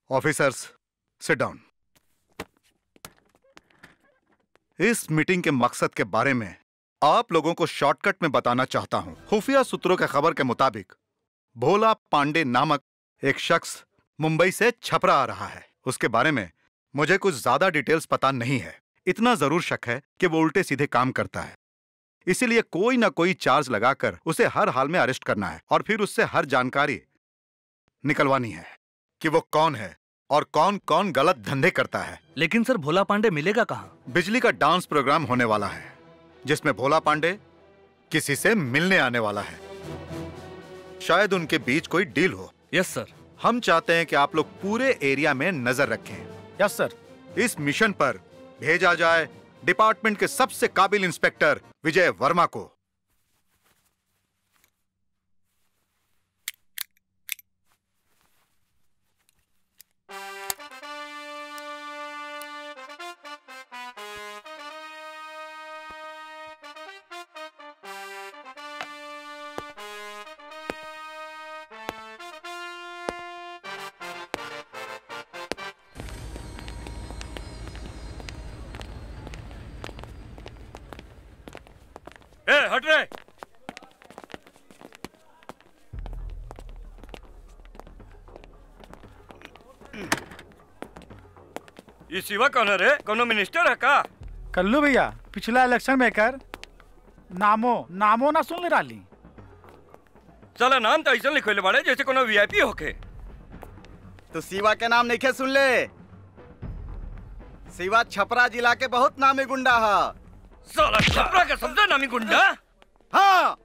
Officers sit down इस meeting के मकसद के बारे में आप लोगों को शॉर्टकट में बताना चाहता हूं खुफिया सूत्रों के खबर के मुताबिक भोला पांडे नामक एक शख्स मुंबई से छपरा आ रहा है उसके बारे में मुझे कुछ ज्यादा डिटेल्स पता नहीं है इतना जरूर शक है कि वो उल्टे सीधे काम करता है इसीलिए कोई ना कोई चार्ज लगाकर उसे हर हाल में अरेस्ट करना है और फिर उससे हर जानकारी निकलवानी है कि वो कौन है और कौन कौन गलत धंधे करता है लेकिन सर भोला पांडे मिलेगा कहाँ बिजली का डांस प्रोग्राम होने वाला है जिसमें भोला पांडे किसी से मिलने आने वाला है शायद उनके बीच कोई डील हो यस सर हम चाहते हैं कि आप लोग पूरे एरिया में नजर रखें यस सर इस मिशन पर भेजा जाए डिपार्टमेंट के सबसे काबिल इंस्पेक्टर विजय वर्मा को ए हट रे ये शिवा कौन है रे कोनो मिनिस्टर है का कल्लू भैया पिछला इलेक्शन में कर नामो नामो ना सुन ले रही चला नाम तो ऐसा लिखले बाड़े जैसे कोनो वीआईपी होके तो शिवा के नाम नहीं सुन ले शिवा छपरा जिला के बहुत नामी गुंडा है साला छपरा का सबसे नामी गुंडा हाँ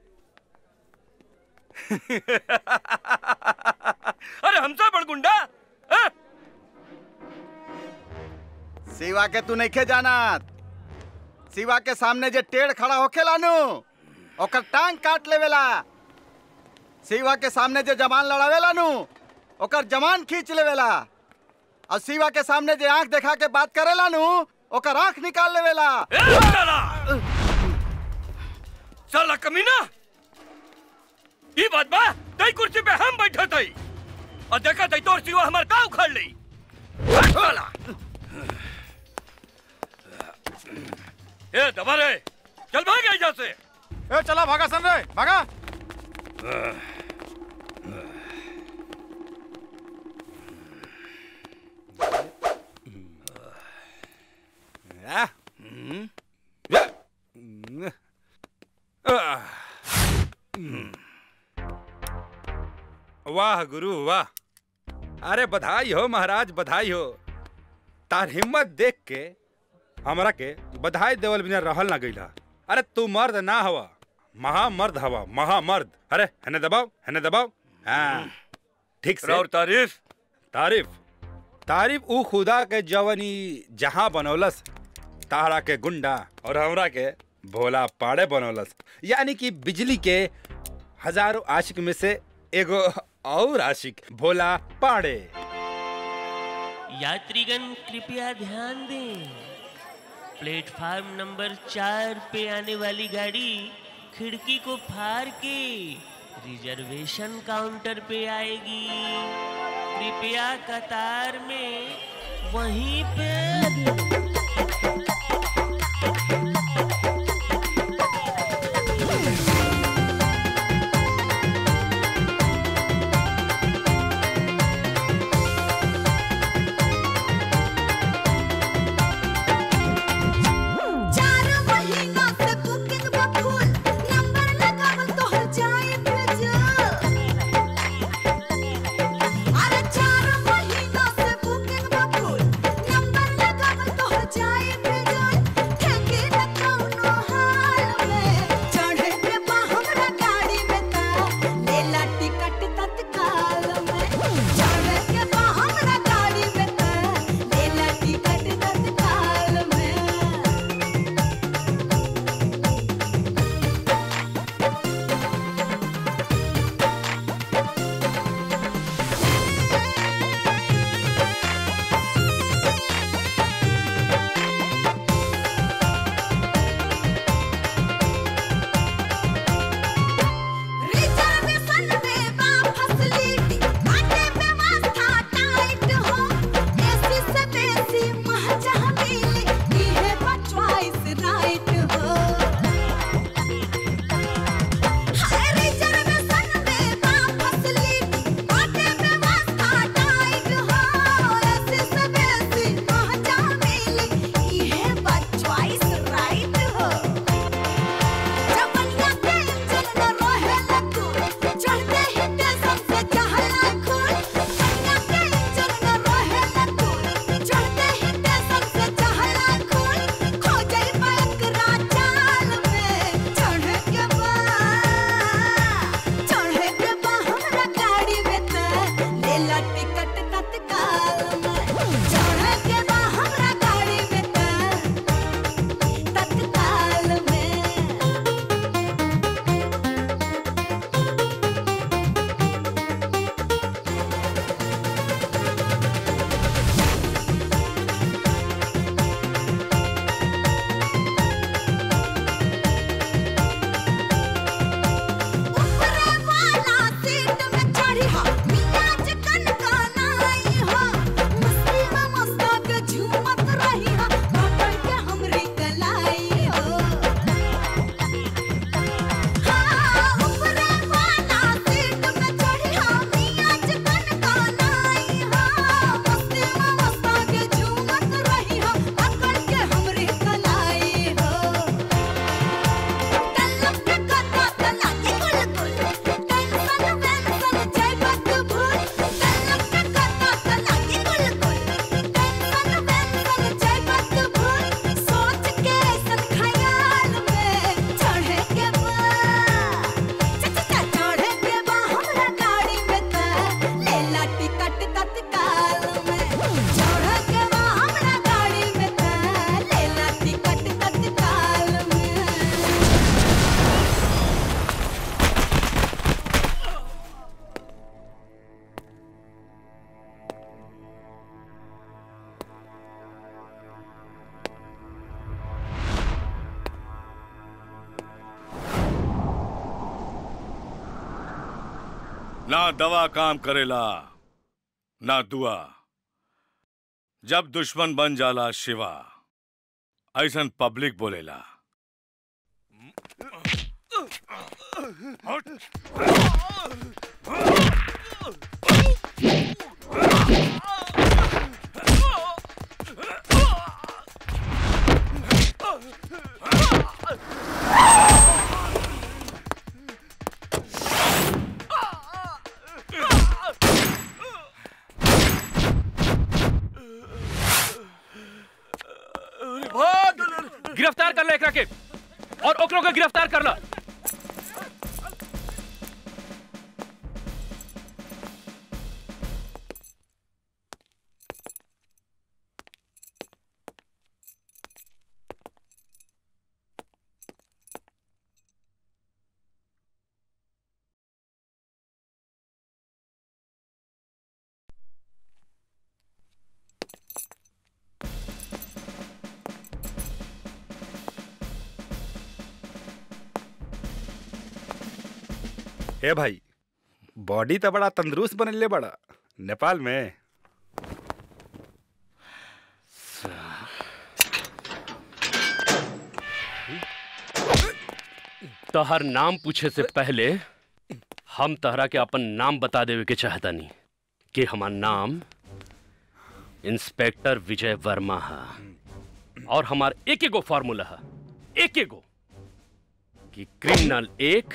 अरे हमसे बड़ गुंडा हाँ? शिवा के तू नहीं जाना शिवा के सामने जे टेढ़ खड़ा होके लानू ओकर टांग काट लेवेला शिवा के सामने जे जवान लड़ावे लानू ओकर जवान खींच लेवेला और शिवा के सामने जे आंख देखा के बात करे लानू ओकर आंख निकाल लेवेला ए, साला साला कमीना ये बात बा तई कुर्सी पे हम बैठे थई और देखा तई तोर सिवा हमार का उखाड़ ली साला ए दबा रे चल भाग यहाँ से ए चला भागा सन रे भागा वाह गुरु वाह अरे बधाई हो महाराज बधाई हो तार हिम्मत देख के हमरा के बधाई देवल बिना रहल ना गईला अरे तू मर्द ना हवा महामर्द हवा महामर्द अरे हने दबाओ हने दबाओ हाँ ठीक से और तारीफ तारीफ तारीफ ऊ खुदा के जवनी जहां बनौलस तारा के गुंडा और हमरा के भोला पाड़े बनौलस यानी कि बिजली के हजारों आशिक में से एगो और आशिक भोला पाड़े यात्रीगण कृपया ध्यान दें प्लेटफार्म नंबर चार पे आने वाली गाड़ी खिड़की को फाड़ के रिजर्वेशन काउंटर पे आएगी कृपया कतार में वहीं पे चार महीना से बुकिंग बा फुल नंबर लगावल तो हो जाए भेजल अरे चार महीना से बुकिंग बा फुल नंबर ना दवा काम करेला ना दुआ जब दुश्मन बन जाला शिवा ऐसन पब्लिक बोलेला गिरफ्तार कर लो एकरा के और ओकरों के गिरफ्तार कर लो ए भाई बॉडी तो बड़ा तंदुरुस्त बनले बड़ा नेपाल में तोहर नाम पूछे से पहले हम तहरा के अपन नाम बता देवे के चाहता नहीं कि हमार नाम इंस्पेक्टर विजय वर्मा है और हमार एक एगो फार्मूला है एक एगो कि क्रिमिनल एक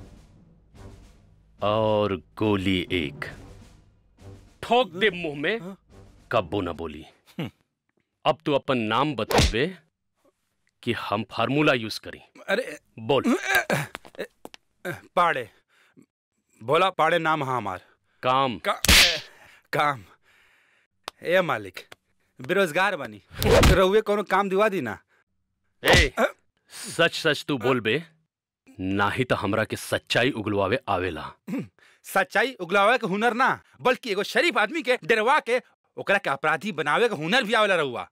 और गोली एक ठोक दे मुंह में कब्बो ना बोली अब तू अपन नाम बतेबे कि हम फार्मूला यूज करी अरे बोल पाड़े बोला पाड़े नाम है हमार काम का, काम ए मालिक बेरोजगार बनी रहुए कोनो काम दिवा दी ना ए सच सच तू बोल बे नाही तो हमरा के सच्चाई उगलवावे आवेला सच्चाई उगलावे के हुनर ना बल्कि एगो शरीफ आदमी के डरवा के ओकरा के अपराधी बनावे के हुनर भी आवेला रहुआ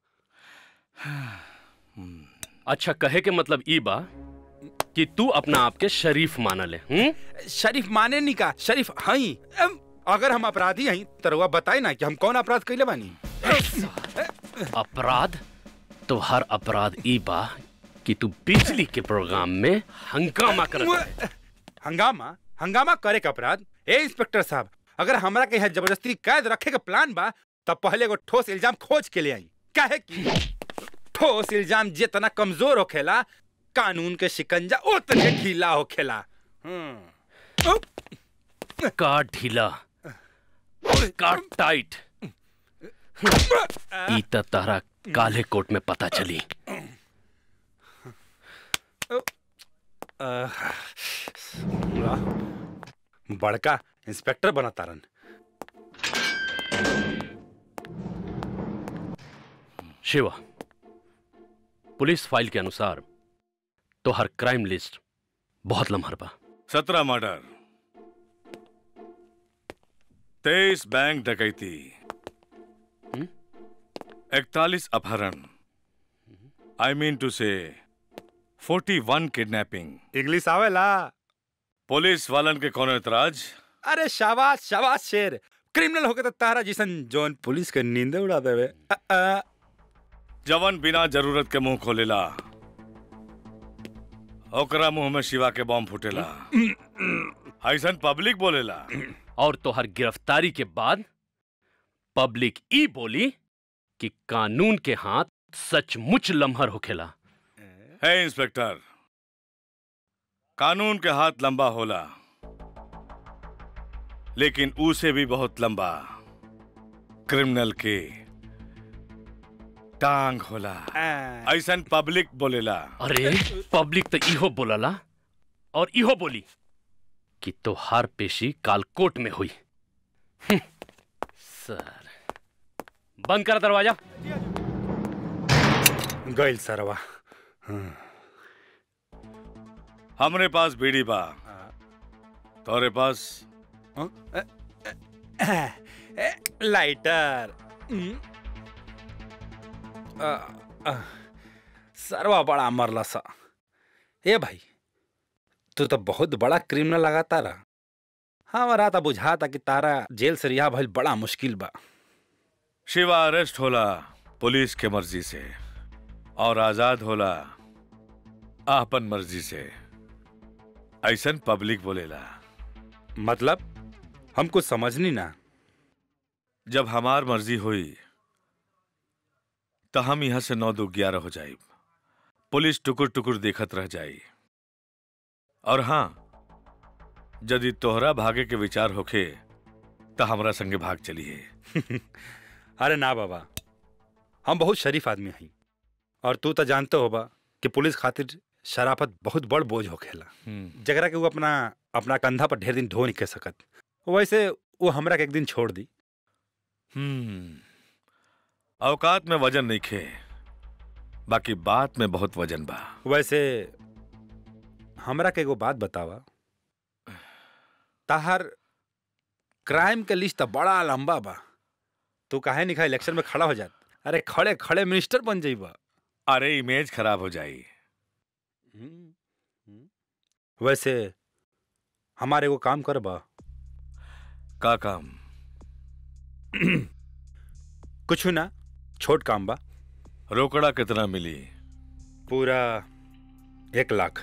अच्छा कहे के मतलब ई बा कि तू अपना आप के शरीफ माना ले हुँ? शरीफ माने नहीं का शरीफ हई अम, अगर हम अपराधी हई तो रहुआ बताई ना कि हम कौन अपराध कैले बानी अपराध तो हर अपराध ई बा कि तू बिजली के प्रोग्राम में हंगामा कर हंगामा हंगामा करे के अपराध ए इंस्पेक्टर साहब अगर हमरा के यहाँ जबरदस्ती कैद रखे के प्लान बा तब पहले एगो ठोस इल्जाम खोज के ले आई काहे कि ठोस इल्जाम जितना कमजोर होखेला कानून के शिकंजा उतने ढीला होखेला हम्म। का ढीला और का टाइट ई त तहरा काले कोट में पता चली आह, वाह, बड़का इंस्पेक्टर बना तारन शिवा पुलिस फाइल के अनुसार तो हर क्राइम लिस्ट बहुत लम्हर बा सत्रह मर्डर तेईस बैंक डकैती इकतालीस अपहरण आई मीन टू से फोर्टी वन किडनैपिंग इंग्लिश आवेला पुलिस वालन के कौन एतराज अरे शाबाश शाबाश शेर क्रिमिनल होके तो तारा जिसन जौन पुलिस के नींद उड़ा देवे अ, अ, जवन बिना जरूरत के मुंह खोलेला ओकरा मुंह में शिवा के बॉम्ब फूटेला ऐसन पब्लिक बोलेला और तोहर गिरफ्तारी के बाद पब्लिक ई बोली कि कानून के हाथ सचमुच लम्हर होखेला है इंस्पेक्टर कानून के हाथ लंबा होला लेकिन उसे भी बहुत लंबा क्रिमिनल के टांग होला अ, ऐसन पब्लिक बोलेला अरे पब्लिक तो इहो बोलला और इहो बोली कि तोहार पेशी काल कोर्ट में हुई हम्म, सर बंद कर दरवाजा गइल सरवा हमरे पास बीड़ी बा तोरे पास लाइटर हम्म। अ, अ, सरवा बड़ा मरला सा ए भाई तू तो बहुत बड़ा क्रिमिनल लगाता रहा हमारा था बुझाता कि तारा जेल से रिहा भइल बड़ा मुश्किल बा शिवा अरेस्ट होला पुलिस के मर्जी से और आजाद होला आपन मर्जी से ऐसन पब्लिक बोलेला मतलब हम कुछ समझनी ना जब हमार मर्जी हुई तो हम यहां से नौ दो ग्यारह हो जाई पुलिस टुकुर टुकुर देखत रह जाई और हाँ यदि तोहरा भागे के विचार होखे तो हमरा संगे भाग चलिए अरे ना बाबा हम बहुत शरीफ आदमी हई और तू तो जानते होबा कि पुलिस खातिर शराफत बहुत बड़ बोझ होखेला जगरा के वो अपना अपना कंधा पर ढेर दिन ढो नहीं कह सकत वैसे वो हमरा के एक दिन छोड़ दी हम्म औकात में वजन नहीं खे बाकी बात में बहुत वजन बा वैसे हमरा के एगो बात बतावा ताहर क्राइम के लिस्ट तो बड़ा लंबा बा तू काहे नहीं खा इलेक्शन में खड़ा हो जात अरे खड़े खड़े मिनिस्टर बन जाइबा अरे इमेज खराब हो जाई वैसे हमारे एगो काम करबा का काम कुछ ना छोट काम बा रोकड़ा कितना मिली पूरा एक लाख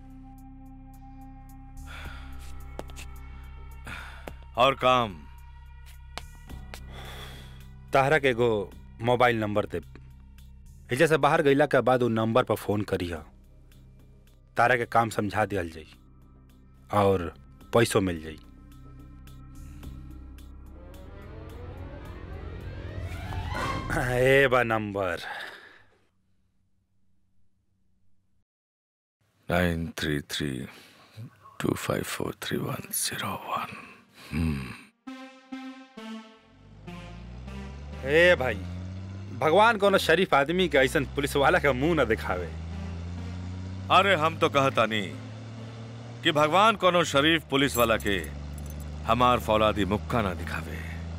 और काम ताहरा के एगो मोबाइल नंबर दे एजे से बाहर गईला के बाद वो नंबर पर फोन करिह तारा के काम समझा दियल जाई और पैसों मिल जाई ए बा number nine three three two five four three one zero one ए भाई भगवान कोनो शरीफ आदमी के ऐसन पुलिस वाला का मुंह न दिखावे अरे हम तो कहता नहीं कि भगवान कोनो शरीफ पुलिस वाला के हमार फौलादी मुक्का ना दिखावे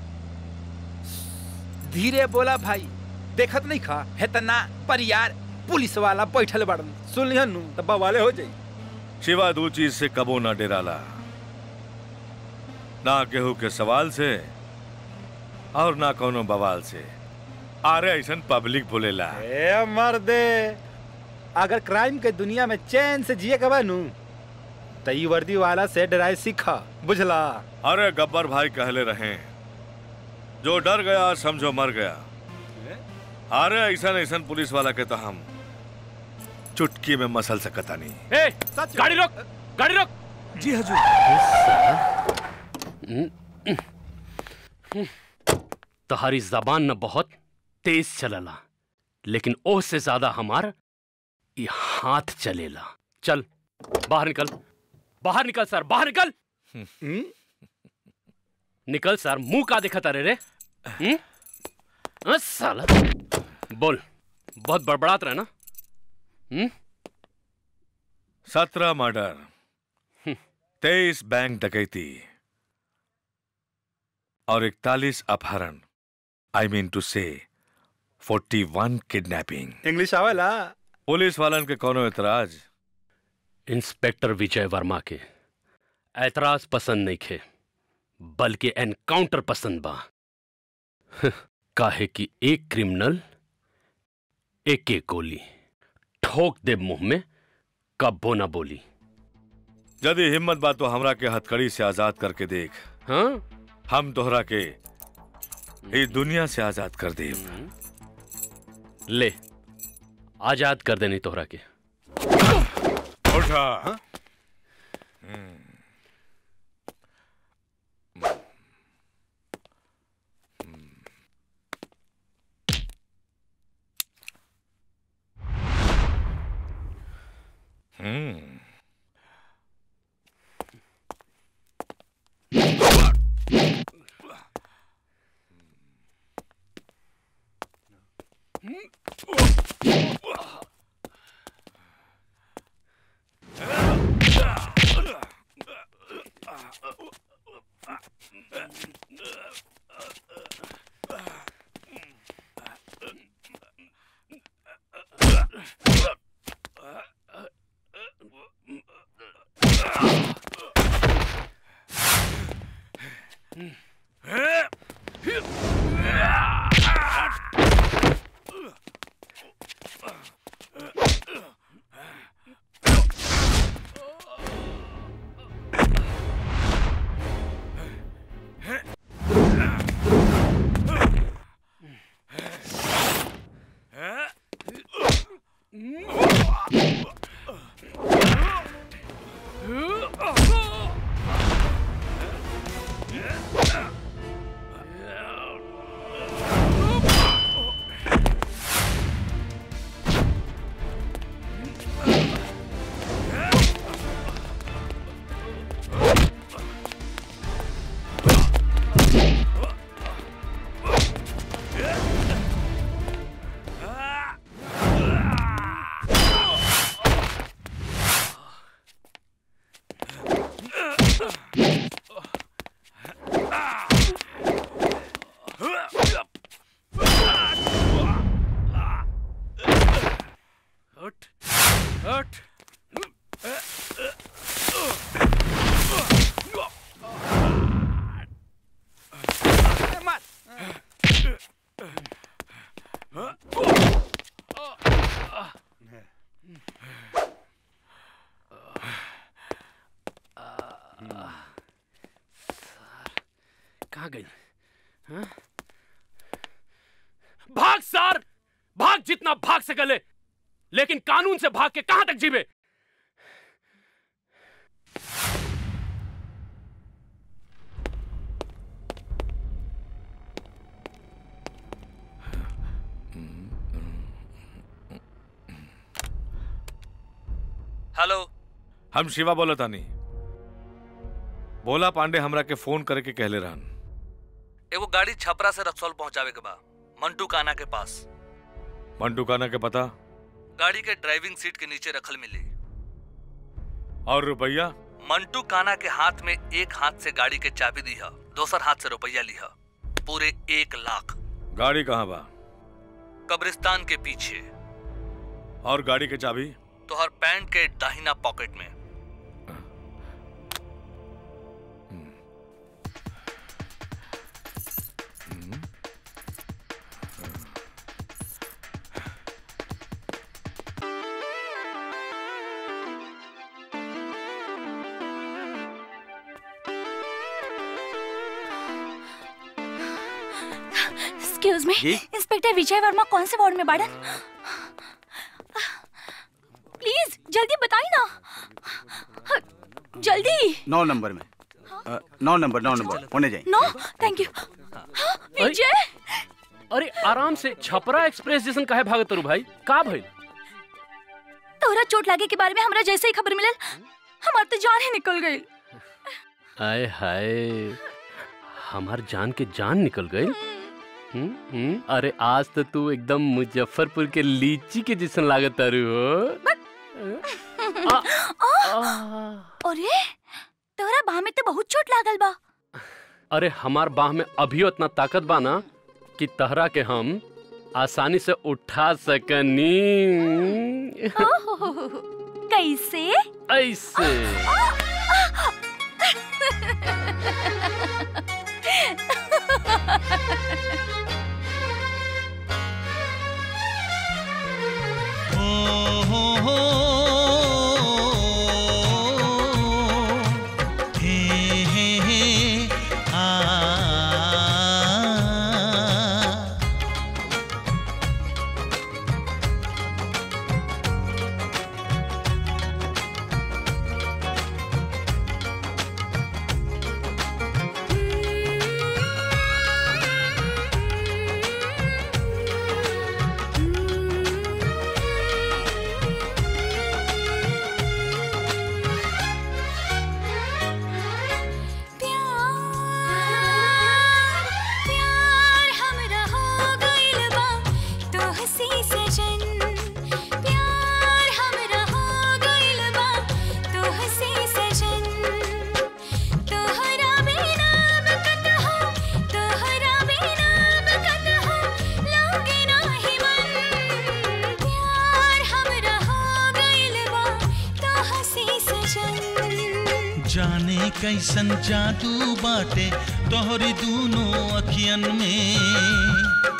धीरे बोला भाई देखत नहीं खा है त ना पर यार पुलिस वाला बैठल बड़न सुन लिहन नु त बवाले हो जाई शिवा दू चीज से कबो ना डेराला ना केहू के सवाल से और ना कोनो बवाल से अरे ऐसन पब्लिक बोलेला ए मर्दे अगर क्राइम के दुनिया में चैन से जिए के बा नु त ई वर्दी वाला से डराए सीखा बुझला अरे गब्बर भाई कहले रहे जो डर गया समझो मर गया अरे ऐसन ऐसन पुलिस वाला के तो हम चुटकी में मसल सकता नहीं ए, गाड़ी रोक गाड़ी रोक जी हजूर तहारी जबान न बहुत तेज चलला लेकिन ओह से ज्यादा हमार ये हाथ चलेला चल बाहर निकल बाहर निकल सर बाहर निकल निकल सर मुंह का दिखा तारे रे हम्म? अ, साला बोल बहुत बड़बड़ात रहे ना हम्म? सत्रह मर्डर तेईस बैंक डकैती और इकतालीस अपहरण आई मीन टू से फोर्टी वन किडनैपिंग इंग्लिश आवेला पुलिस वालन के कोनो एतराज इंस्पेक्टर विजय वर्मा के ऐतराज पसंद नहीं खे बल्कि एनकाउंटर पसंद बा काहे कि एक क्रिमिनल एक एक गोली ठोक दे मुंह में कब्बो ना बोली यदि हिम्मत बा तो हमरा के हथकड़ी से आजाद करके देख हाँ हम तोहरा के इस दुनिया से आजाद कर दे ले आजाद कर देनी तोहरा के उठा हम्म हट हट कहाँ गई हाँ? भाग सर भाग जितना भाग सकले लेकिन कानून से भाग के कहां तक जीवे हेलो हम शिवा बोला तानी भोला पांडे हमरा के फोन करके कहले रहन एगो गाड़ी छपरा से रक्सौल पहुंचावे के बा मंटू काना के पास मंटू काना के पता गाड़ी के ड्राइविंग सीट के नीचे रखल मिली और रुपया मंटू काना के हाथ में एक हाथ से गाड़ी के चाबी दी है दोसर हाथ से रुपया लिहा पूरे एक लाख गाड़ी कहाँ बा कब्रिस्तान के पीछे और गाड़ी के चाबी तोहर पैंट के दाहिना पॉकेट में एक्सक्यूज मी जी? इंस्पेक्टर विजय वर्मा कौन से वार्ड में बाड़न प्लीज जल्दी बताइए ना हाँ, जल्दी नौ नंबर में अ, नौ नंबर नौ नंबर होने जाए नो थैंक यू हाँ, विजय अरे आराम से छपरा एक्सप्रेस जैसन काहे भागत तारू भाई का भइल तोहरा चोट लागे के बारे में हमरा जैसे ही खबर मिलल हमार तो जान ही निकल गई आय हाय हमार जान के जान निकल गई हम्म, हम्म, अरे आज तो तू एकदम मुजफ्फरपुर के लीची के जैसन लागत तारू हो आ, आ, अरे तोहरा बाह में तो बहुत चोट लागल बा अरे हमार बाह में अभी उतना ताकत बा ना कि तहरा के हम आसानी से उठा सकनी ओहो, कैसे ऐसे प्यार हमरा हो गइल बा तोहसे सजन प्यार हमरा हो गइल बा तोहसे सजन तोहरा बिना बकत हो तोहरा बिना बकत हो लागे नाही मन प्यार हमरा हो गइल बा तोहसे सजन जाने कैसन जादू बाटे तोहरी दूनो अखियन में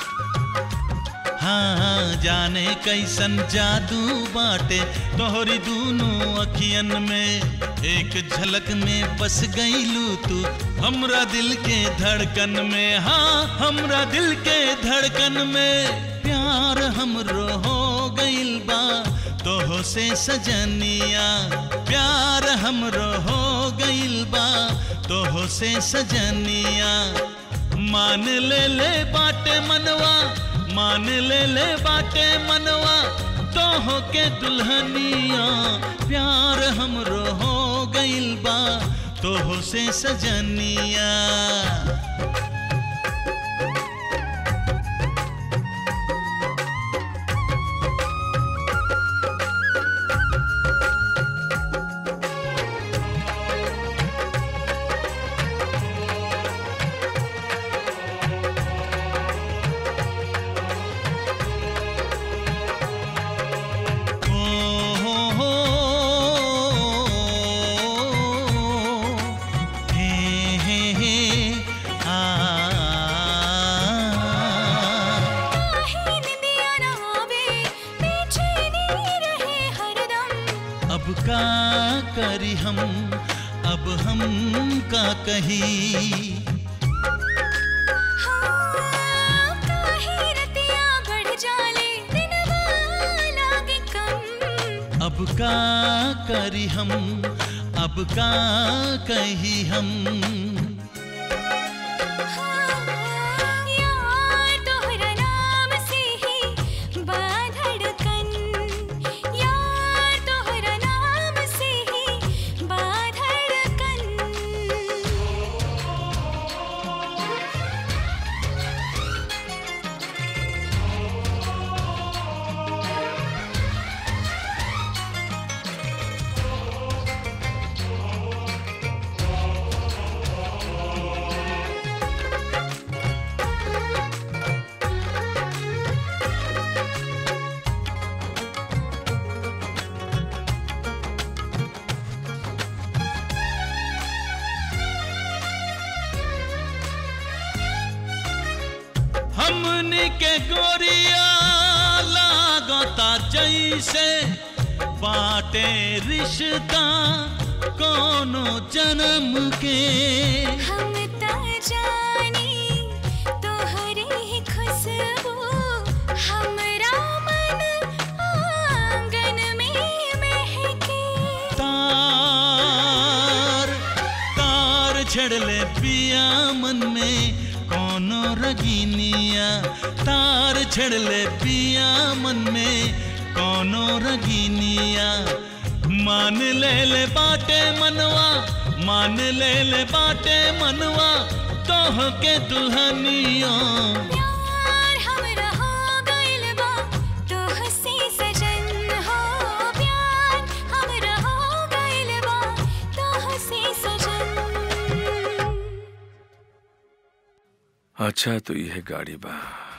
हाँ जाने कैसन जादू बाटे तोहरी दूनो अखियन में एक झलक में बस गईलू तू हमरा दिल के धड़कन में हाँ हमरा दिल के धड़कन में प्यार हमरो हो गइल बा तोहो से सजनिया प्यार हमरो हो गइल बा तोहो से सजनिया मान ले ले बाटे मनवा मान ले ले बाटे मनवा तोहो के दुल्हनिया प्यार हमरो हो गइल बा तोहो से सजनिया अब का करी हम अब हम का कही काहे रतिया बढ़ जाले दिनवा लागे कम अब का करी हम अब का कही हम यार तोहरा नाम से ही बाधड़कन यार तोहरा नाम से ही बाधड़कन हमनी के गोरिया लागता जैसे बाटे रिश्ता कोनो जन्म के हम ता जानी तोहरे ही खुशबू हमरा मन आंगन में महके तार तार छड़ले पिया मन में कोनो रगीनिया तार छड़ले पिया मन में कोनो रगीनिया मान ले ले बाटे मनवा मान ले ले बाटे मनवा तोह के दुल्हनिया प्यार हमरा हो गइल बा तोह से सजन हो प्यार हमरा हो गइल बा तोह से सजन अच्छा तो यह गाड़ी बा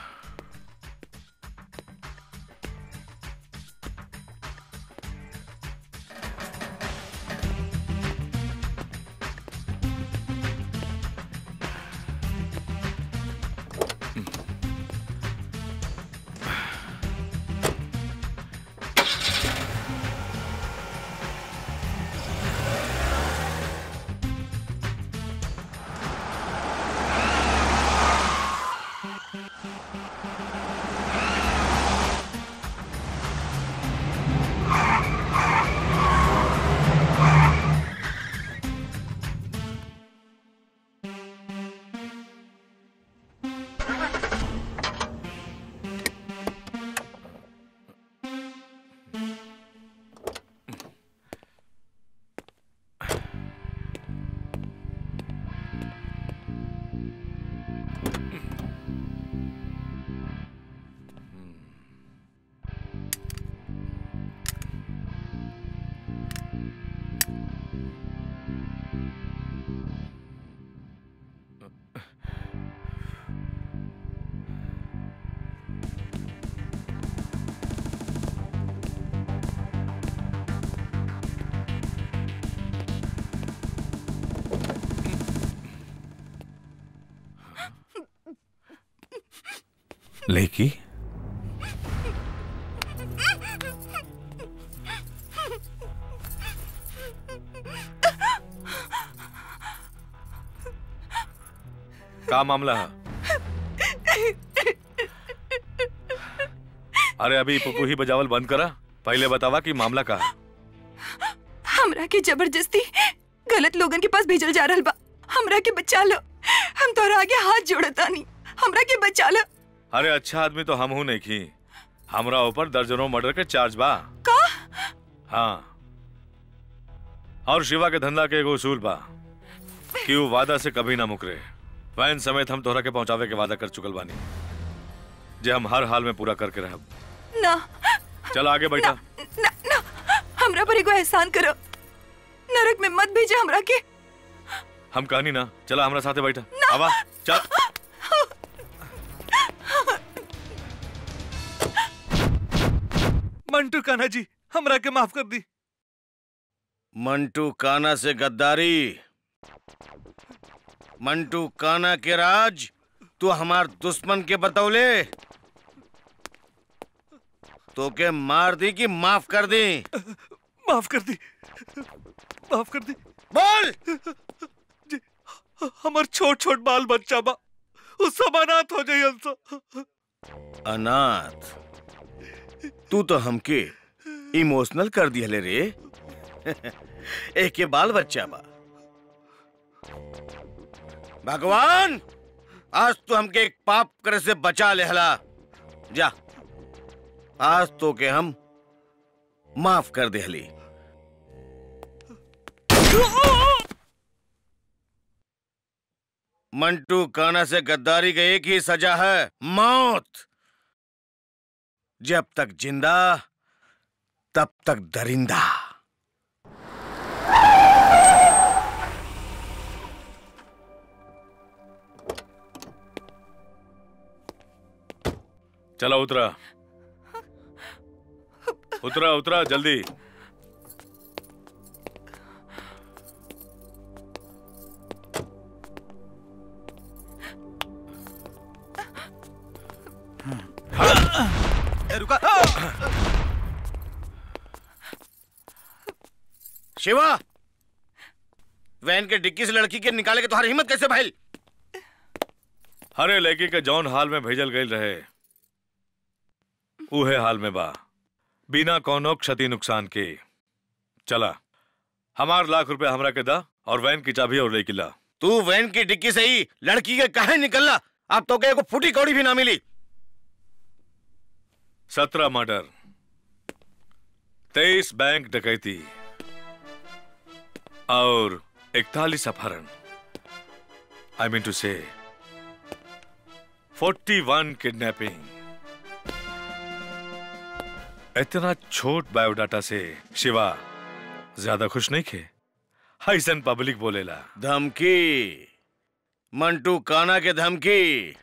लेकी का मामला है अरे अभी पुपू ही बजावल बंद करा पहले बतावा कि मामला का है हमरा के जबरदस्ती गलत लोगन के पास भेजल जा रहल बा हमरा के बचा लो हम तोरा आगे हाथ जोड़तानी हमरा के बचा लो अरे अच्छा आदमी तो हम हूं नहीं की हमरा ऊपर दर्जनों मर्डर के चार्ज बा का हाँ और शिवा के धंधा के एगो उसूल बा कि वो वादा से कभी ना मुकरे वैन समेत हम तोहरा के पहुंचावे के वादा कर चुकल बानी जे हम हर हाल में पूरा करके रहब ना चल आगे बैठा ना ना हमरा पर एगो एहसान करो नरक में मत भेजे हमरा के हम कहनी ना चला हमरा साथे बैठा आवा चल मंटू कान्हा जी हमरा के माफ कर दी मंटू काना से गद्दारी मंटू काना के राज तू हमार दुश्मन के बतौले तो के मार दी कि माफ कर दी माफ कर दी माफ कर दी बोल जी हमार छोट छोट बाल बच्चा बा उस सब अनाथ हो जाई हमसे अनाथ तू तो हमके इमोशनल कर दिहले रे एक के बाल बच्चा बा भगवान आज तो हमके एक पाप करे से बचा लेहला जा आज तो के हम माफ कर देहली मंटू काना से गद्दारी का एक ही सजा है मौत जब तक जिंदा तब तक दरिंदा चला उतरा उतरा उतरा जल्दी ए, रुका शिवा वैन के डिक्की से लड़की के निकाले के तुम्हारी हिम्मत कैसे भाई हरे लड़की के जौन हाल में भेजल गई रहे उहे हाल में बा बिना कौनो क्षति नुकसान के चला हमार लाख रुपए हमरा के दा और वैन की चाबी और लेके ला तू वैन की डिक्की से ही लड़की के कहे निकलना अब तो के को फूटी कौड़ी भी ना मिली सत्रह मर्डर तेईस बैंक डकैती और इकतालीस अपहरण आई मीन टू से फोर्टी वन किडनैपिंग इतना छोट बायोडाटा से शिवा ज्यादा खुश नहीं खे हाइसन पब्लिक बोलेला धमकी मंटू काना के धमकी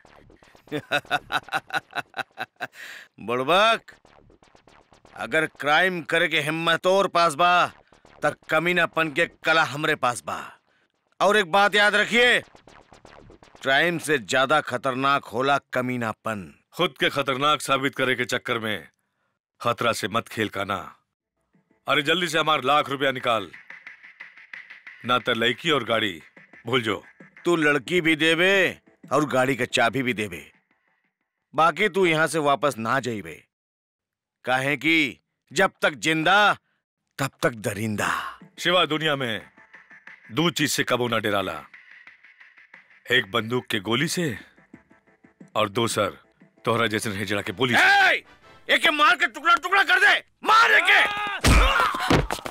बुड़बक अगर क्राइम करे के हिम्मत और पास बा तक कमीनापन के कला हमरे पास बा और एक बात याद रखिए क्राइम से ज्यादा खतरनाक होला कमीनापन खुद के खतरनाक साबित करे के चक्कर में खतरा से मत खेल का ना अरे जल्दी से हमार लाख रुपया निकाल ना तो लड़की और गाड़ी भूल जो तू लड़की भी देवे और गाड़ी का चाबी भी देवे बाकी तू यहां से वापस ना जाइबे काहे कि जब तक जिंदा तब तक दरिंदा शिवा दुनिया में दो चीज से कबो ना डराला एक बंदूक के गोली से और दूसर तोहरा जैसे हिजड़ा के बोली से। ए! एके मार के टुकड़ा टुकड़ा कर दे मार एके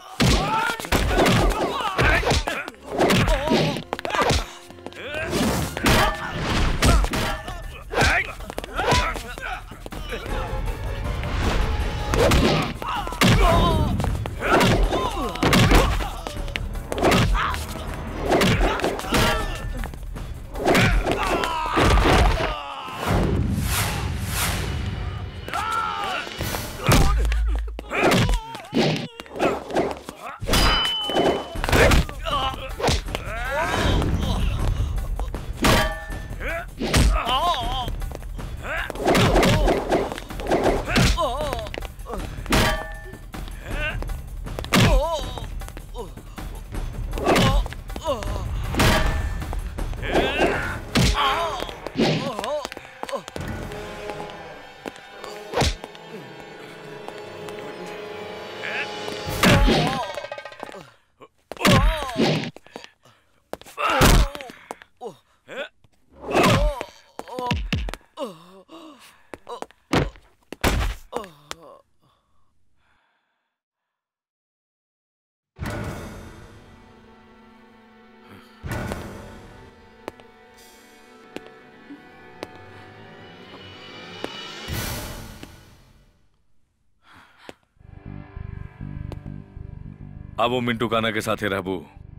अब वो मिंटू काना के साथ ही रहबू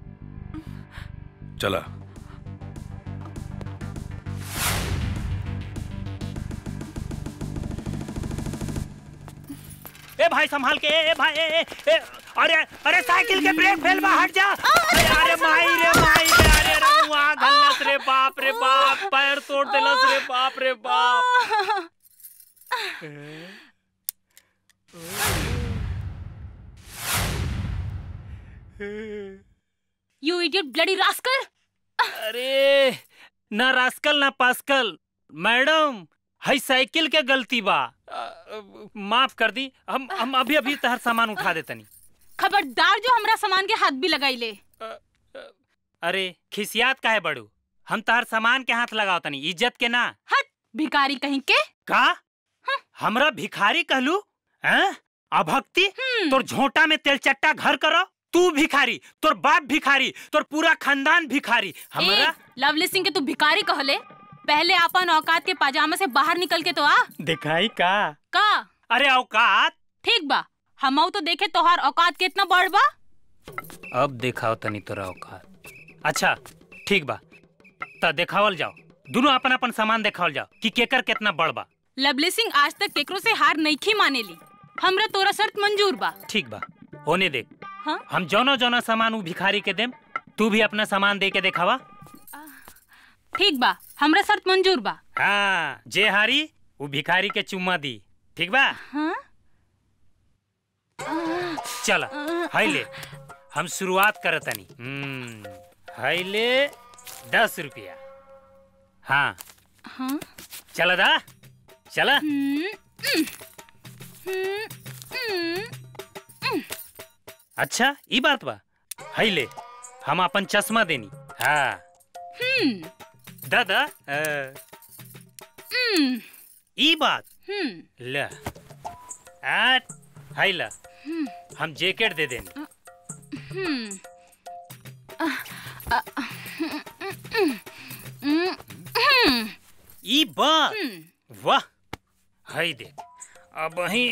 चला ए भाई संभाल के ए भाई ए, ए, ए, अरे अरे साइकिल के ब्रेक फेल बा हट जा अरे अरे माई रे माई रे अरे रमुआ गलत रे बाप रे बाप पैर तोड़ देलस रे बाप रे बाप यू इडियट ब्लडी रास्कल अरे ना रास्कल ना पास्कल मैडम हई साइकिल के गलती बा अ, माफ कर दी हम हम अभी अभी तहर सामान उठा देतनी खबरदार जो हमरा सामान के हाथ भी लगाई ले अरे खिसियात काहे बड़ू हम तहर सामान के हाथ लगाओ तनी इज्जत के ना हट भिखारी कहीं के का हमरा भिखारी कहलू हैं अभक्ति तोर झोंटा में तेलचट्टा घर करो तू भिखारी तोर बाप भिखारी तोर पूरा खानदान भिखारी हमरा ए, लवली सिंह के तू भिखारी कहले पहले अपन औकात के पाजामा से बाहर निकल के तो आ दिखाई का का अरे औकात ठीक बा हमऊ तो देखे तोहार औकात कितना बड़ बा अब दिखाओ तनी तोरा औकात अच्छा ठीक बा त देखावल जाओ दोनों अपन अपन सामान देखावल जाओ कि केकर कितना बड़ बा लवली सिंह आज तक केकरो से हार नईखी मानेली हमरा तोरा शर्त मंजूर बा ठीक बा होने दे हाँ? हम जौनो जौनो सामान उ भिखारी के देम तू भी अपना सामान दे के देखावा ठीक बा हमरा शर्त मंजूर बा हाँ जे हारी वो भिखारी के चुम्मा दी ठीक बा हाँ? चल हाई ले हम शुरुआत करतनी हम्म, हाई ले दस रुपया हाँ हाँ? चल दा चला अच्छा ई बात बा हाई ले हम अपन चश्मा देनी हाँ हम्म दादा अ, हम्म ई बात हम्म ल आट हाई ला हम्म हम जैकेट दे देनी हम्म अ, अ, हम्म, हम्म, ई बात हम्म। वाह हाई देख अब वही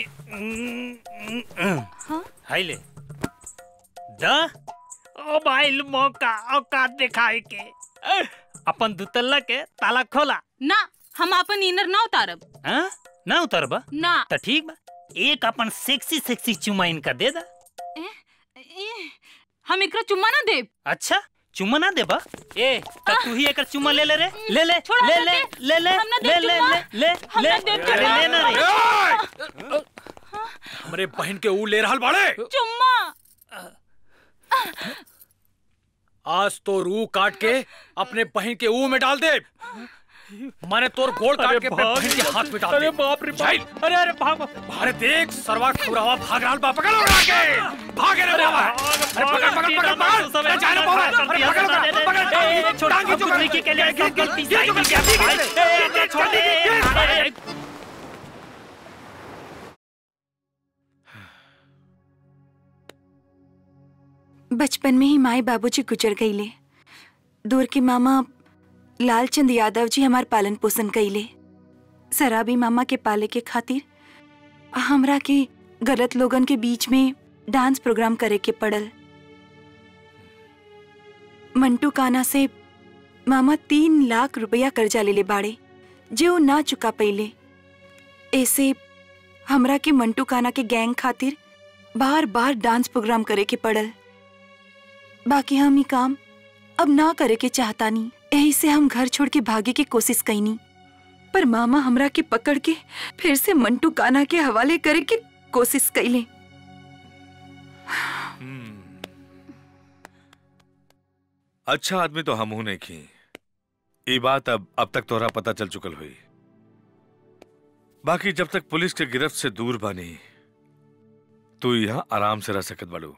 हाँ? हाई ले द ओ भाई मौका औकात दिखाए के अ, अपन दुतल्ला के ताला खोला ना हम अपन इनर ना उतारब हाँ ना उतरबा ना तो ठीक बा एक अपन सेक्सी सेक्सी चुमा इनका दे दा हम एकरा चुम्मा ना देब अच्छा चुम्मा ना देबा ए तब तू ही एकर चुम्मा ले ले रे ले ले छोड़ा ले हमरा ले के। ले ले हम ना ले देब ले चुम्मा। ले ले हम ले ना देब अरे चुम्मा। लेना रे हमरे बहन के ऊ ले रहल बाड़े चुम्मा आज तो रू काट के अपने बहन के ऊ में डाल दे माने तोर गोल काट के अपने बहन के हाथ में डाल दे अरे बाप रे जाइल। अरे अरे भाग अरे देख सरवा खुरावा भाग रहल बा पकड़ उड़ा के भागे रे बाबा अरे पकड़ पकड़ पकड़ पकड़ अरे जाने बाबा अरे पकड़ पकड़ पकड़ छोटा टांगी जो लड़की के लिए सब गलती साइकिल के ए, छोड़ दे बचपन में ही माए बाबूजी गुजर गईले दूर के मामा लालचंद यादव जी हमार पालन पोषण कईले शराबी मामा के पाले के खातिर हमरा के गलत लोगन के बीच में डांस प्रोग्राम करे के पड़ल मंटू काना से मामा तीन लाख रुपया कर्जा लेले बाड़े जे वो ना चुका पईले ऐसे हमरा के मंटू काना के गैंग खातिर बार बार डांस प्रोग्राम करे के पड़ल बाकी हम ही काम अब ना करे के चाहतानी यही से हम घर छोड़ के भागे की कोशिश कईनी पर मामा हमरा के पकड़ के फिर से मंटू काना के हवाले करे के कोशिश कईले अच्छा आदमी तो हम नहीं की ये बात अब अब तक तोहरा पता चल चुकल हुई बाकी जब तक पुलिस के गिरफ्त से दूर बानी तू यहाँ आराम से रह सकत बाड़ू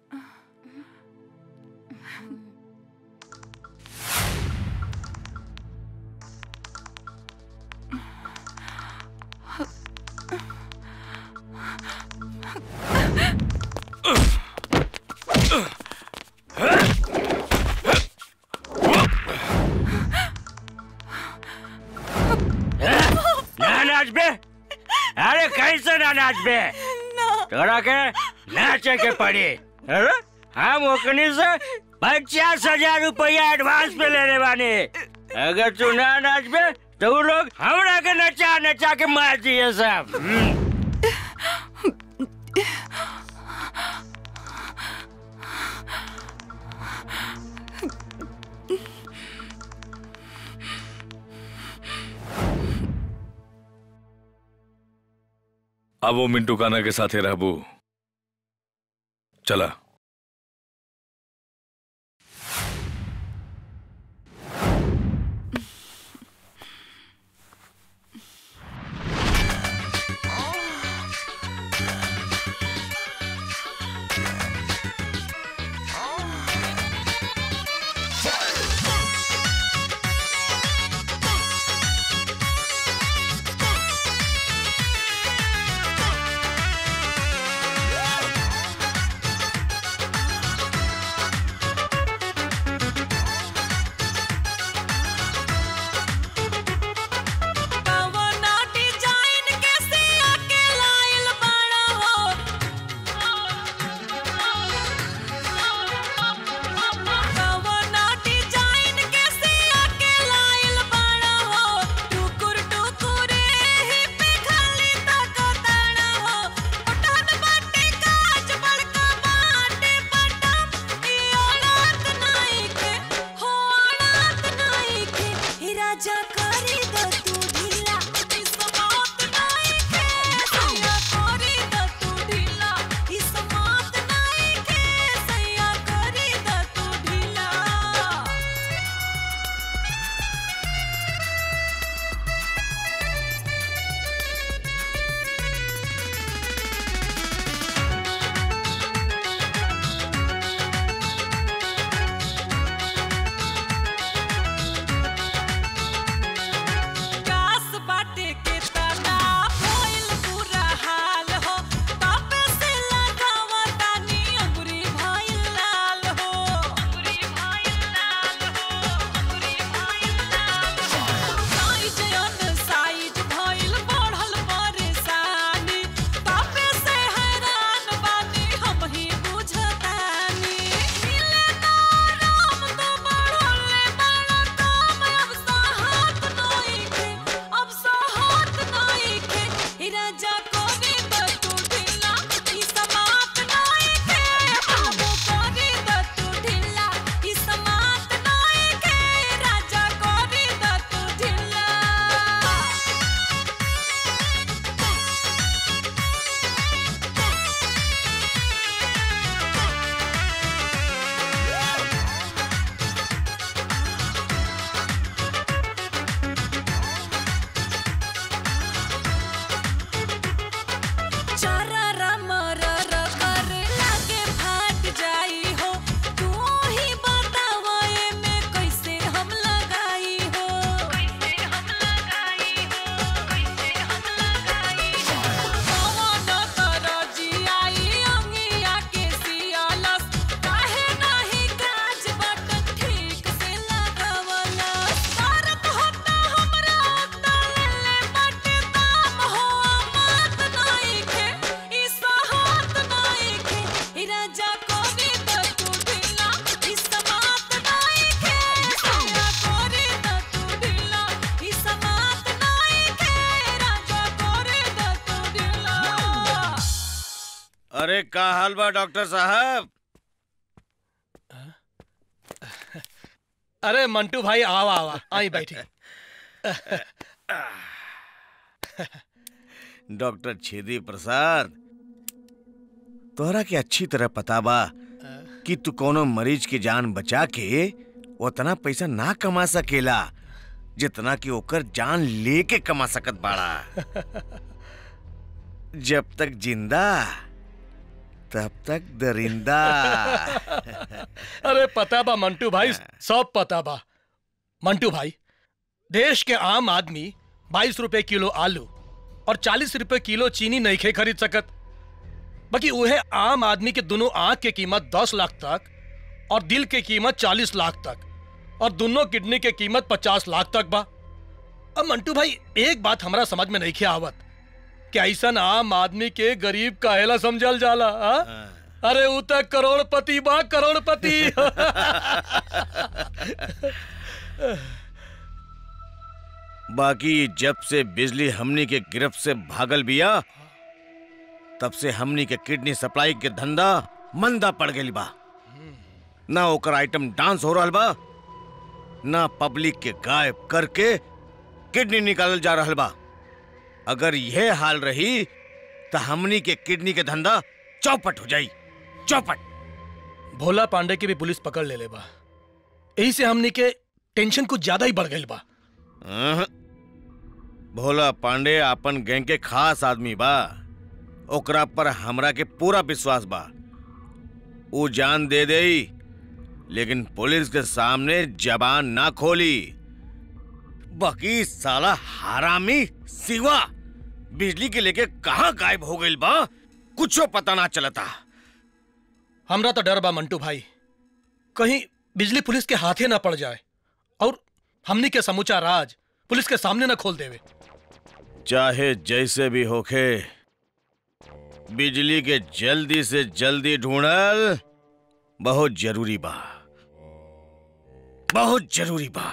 ना नाच बे अरे कैसे ना नाच बे तोरा के नाचे के पड़ी अरे हम ओकनी से पचास हजार रुपया एडवांस पे लेने वाले अगर तू ना नाच बे तो वो लोग हमरा के नचा नचा के मार दिए सब हम्म। अब वो मिंटू काना के साथ ही रहबू चला अरे का हाल बा डॉक्टर साहब अरे मंटू भाई आवा आवा आई बैठी डॉक्टर छेदी प्रसाद तोहरा के अच्छी तरह पता बा कि तू कोनो मरीज की जान बचा के उतना पैसा ना कमा सकेला जितना कि ओकर जान लेके कमा सकत बाड़ा जब तक जिंदा तब तक दरिंदा अरे पता बा मंटू भाई सब पता बा मंटू भाई देश के आम आदमी बाईस रुपए किलो आलू और चालीस रुपए किलो चीनी नहीं खे खरीद सकत बाकी उहे आम आदमी के दोनों आंख के कीमत दस लाख तक और दिल के कीमत चालीस लाख तक और दोनों किडनी के कीमत पचास लाख तक बा अब मंटू भाई एक बात हमारा समझ में नहीं खे आवत कि ऐसन आम आदमी के गरीब काहेला समझल जाला हा? अरे उ तक करोड़पति बा करोड़पति बाकी जब से बिजली हमनी के गिरफ्त से भागल बिया तब से हमनी के किडनी सप्लाई के धंधा मंदा पड़ गई बा ना ओकर आइटम डांस हो रहा बा ना पब्लिक के गायब करके किडनी निकालल जा रहा बा अगर यह हाल रही तो हमनी के किडनी के धंधा चौपट हो जाई चौपट भोला पांडे की भी पुलिस पकड़ ले ले बा यही से हमनी के टेंशन कुछ ज्यादा ही बढ़ गई बा अहं। भोला पांडे आपन गैंग के खास आदमी बा ओकरा पर हमरा के पूरा विश्वास बा ऊ जान दे दे लेकिन पुलिस के सामने जबान ना खोली बाकी साला हरामी सिवा बिजली के लेके कहाँ गायब हो गई बा कुछो पता ना चलता हमरा तो डर बा मंटू भाई कहीं बिजली पुलिस के हाथे ना पड़ जाए और हमनी के समूचा राज पुलिस के सामने ना खोल देवे चाहे जैसे भी होखे बिजली के जल्दी से जल्दी ढूंढल बहुत जरूरी बा बहुत जरूरी बा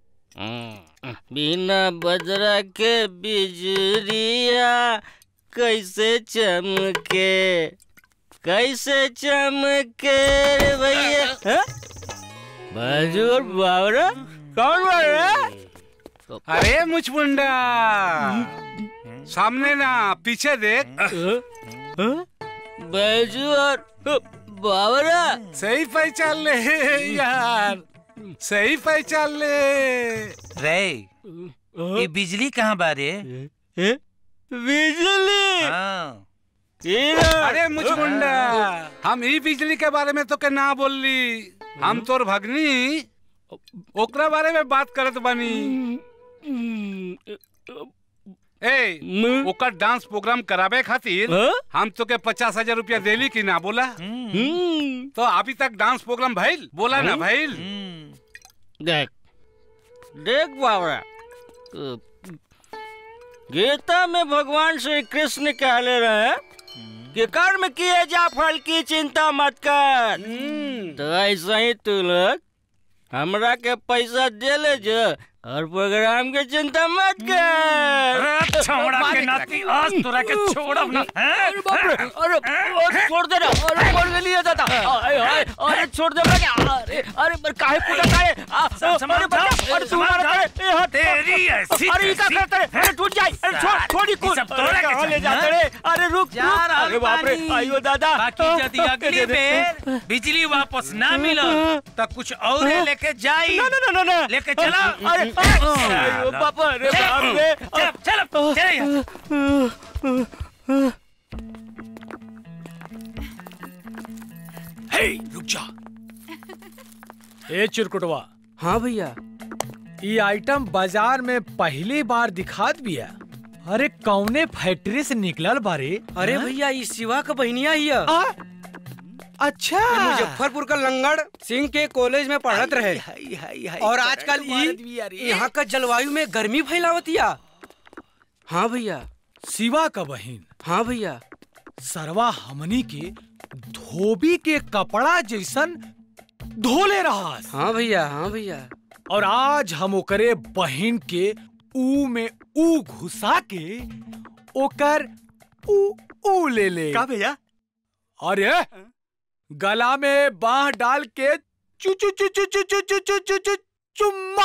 बिना बजरा के बिजलिया कैसे चमके कैसे चमके रे भैया हाँ? बाजू और बावरा कौन बोल रहा है? अरे मुचमुंडा सामने ना पीछे देख बाजू और बावरा सही पहचान ले यार सही पहचान ले रे ये बिजली कहाँ बारे बिजली हाँ अरे मुचमुंडा हम ई बिजली के बारे में तो के ना बोलली हम तोर भगनी ओकरा बारे में बात करत बानी ए ओकर डांस प्रोग्राम करावे खातिर हम तो के पचास हजार रुपया देली कि ना बोला तो अभी तक डांस प्रोग्राम भइल बोला ना भइल देख देख बावरा गीता में भगवान श्री कृष्ण कहले रहे कि कर्म किए जा फल की चिंता मत कर तो ऐसा ही तू लोग हमरा के पैसा दे ले जो और प्रोग्राम की चिंता मत कर छौड़ा के नाती आज तोरा के छोड़ब ना अरे बाप रे अरे अरे छोड़ दे ना अरे छोड़ दे लिया दादा अरे अरे अरे छोड़ दे मैं अरे अरे पर काहे कूदा काहे अरे बच्चा अरे तू मार करे ए हट तेरी ऐसी अरे ये क्या करते रे अरे टूट जाए अरे छोड़ छोड़ी कूद सब तोरा के कहाँ ले चाहिए, जाते रे अरे रुक जा रुक रहल अरे बाप रे बानी। आइयो दादा बाकी यदि अगली बेर बिजली वापस ना मिला तो कुछ और लेके जाई ना ना ना ना लेके चला अरे अरे बापा रे बाप रे चल चल चल हे रुक जा ए चिरकुटवा हाँ भैया ये आइटम बाजार में पहली बार दिखात बिया अरे कौने फैक्ट्री से निकलल बारे अरे हाँ? भैया इस शिवा का बहनिया ही है अच्छा ये मुजफ्फरपुर का लंगड़ सिंह के कॉलेज में पढ़त रहे और आजकल ई यहाँ का जलवायु में गर्मी फैलावतिया हाँ भैया शिवा का बहन हाँ भैया सरवा हमनी के धोबी के कपड़ा जैसन धोले रहा हाँ भैया हाँ भैया और आज हम ओकरे बहन के ऊ में ऊ घुसा के ओकर ऊ ऊ ले ले का भैया अरे गला में बाह डाल के चु चु चु चु चु चु चु चु चु चु चुम्मा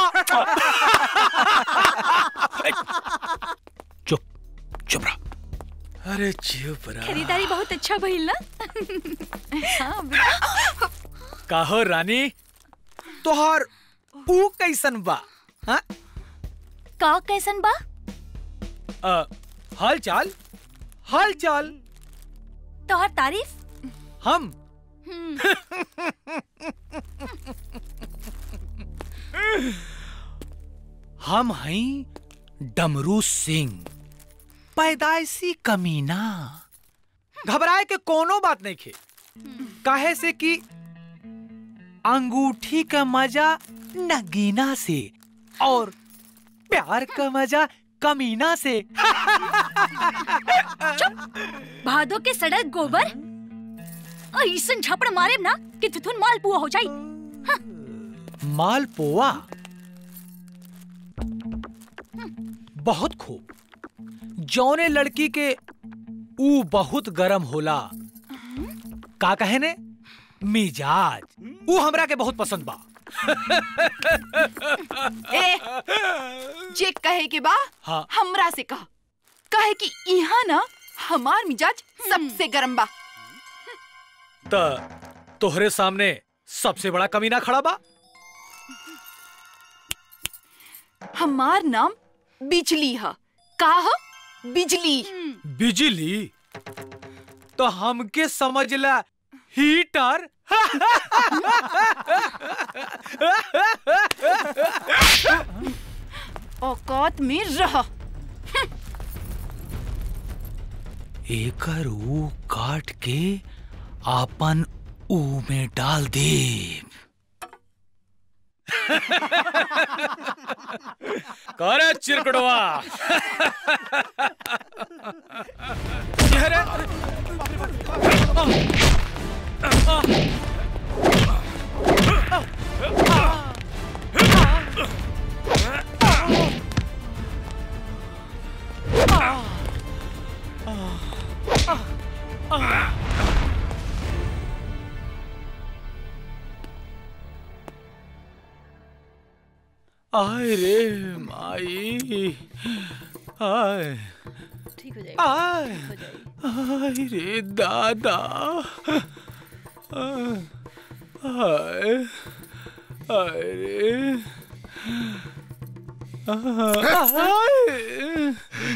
चुप चुप रहा अरे चुप रहा खरीदारी बहुत अच्छा भइल ना हाँ बेटा काहो रानी तोहार ऊ कैसन बा हाँ का कैसन बा अ, हाल चाल हाल चाल तोहर तारीफ हम हम हई डमरू सिंह पैदाइशी कमीना घबराए के कोनो बात नहीं खे काहे से कि अंगूठी का मजा नगीना से और प्यार का मजा कमीना से भादो के सड़क गोबर ऐसन झपड़ मारे ना कि तुथुन माल पुआ हो जाई मालपुआ बहुत खूब जौने लड़की के ऊ बहुत गरम होला का कहे ने मिजाज ऊ हमरा के बहुत पसंद बा ए जे कहे के बा हाँ हमरा से कह कहे कि यहाँ ना हमार मिजाज सबसे गरम बा त तोहरे सामने सबसे बड़ा कमीना खड़ा बा हमार नाम बिजली है का ह बिजली बिजली तो हमके समझला हीटर औकात में रह एकर ऊ काट के आपन ऊ में डाल दे करे चिरकड़वा आय रे माई आय ठीक हो आय आय रे दादा आय आय आय रे आय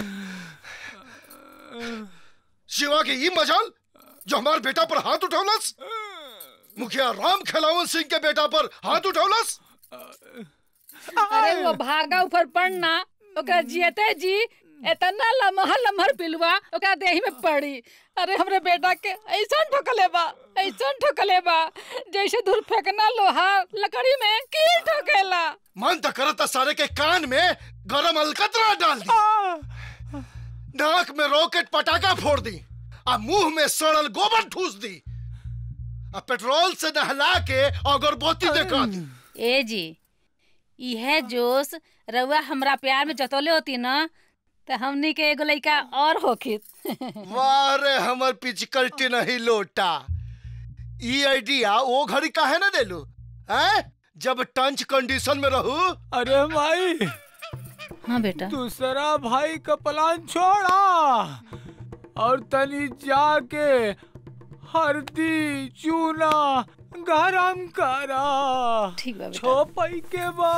शिवा के ई मजाल जो हमार बेटा पर हाथ उठौलस मुखिया राम खिलावन सिंह के बेटा पर हाथ उठौलस अरे वो भागा ऊपर पड़ना ओकरा जियते जी इतना लमहर लमहर पिलुआ ओकरा देही में पड़ी अरे हमरे बेटा के ऐसा ठोकले बा ऐसा ठोकले बा जैसे धूल फेंकना लोहा लकड़ी में कील ठोकेला मन तो करता सारे के कान में गरम अलकतरा डाल दी नाक में रॉकेट पटाखा फोड़ दी आ मुंह में सड़ल गोबर ठूस दी आ पेट्रोल से नहला के अगरबत्ती देखा दी ए जी यह जोश रउआ हमरा प्यार में जतौले होती ना तो हमनी के एगो लइका और होखित वाह रे हमर पिचकल्टी नहीं लोटा ई आइडिया वो घड़ी काहे ना देलू हैं जब टंच कंडीशन में रहू अरे भाई हाँ बेटा दूसरा भाई का प्लान छोड़ा और तनी जाके हल्दी चूना गरम करा ठीक बा बेटा छोपई के बा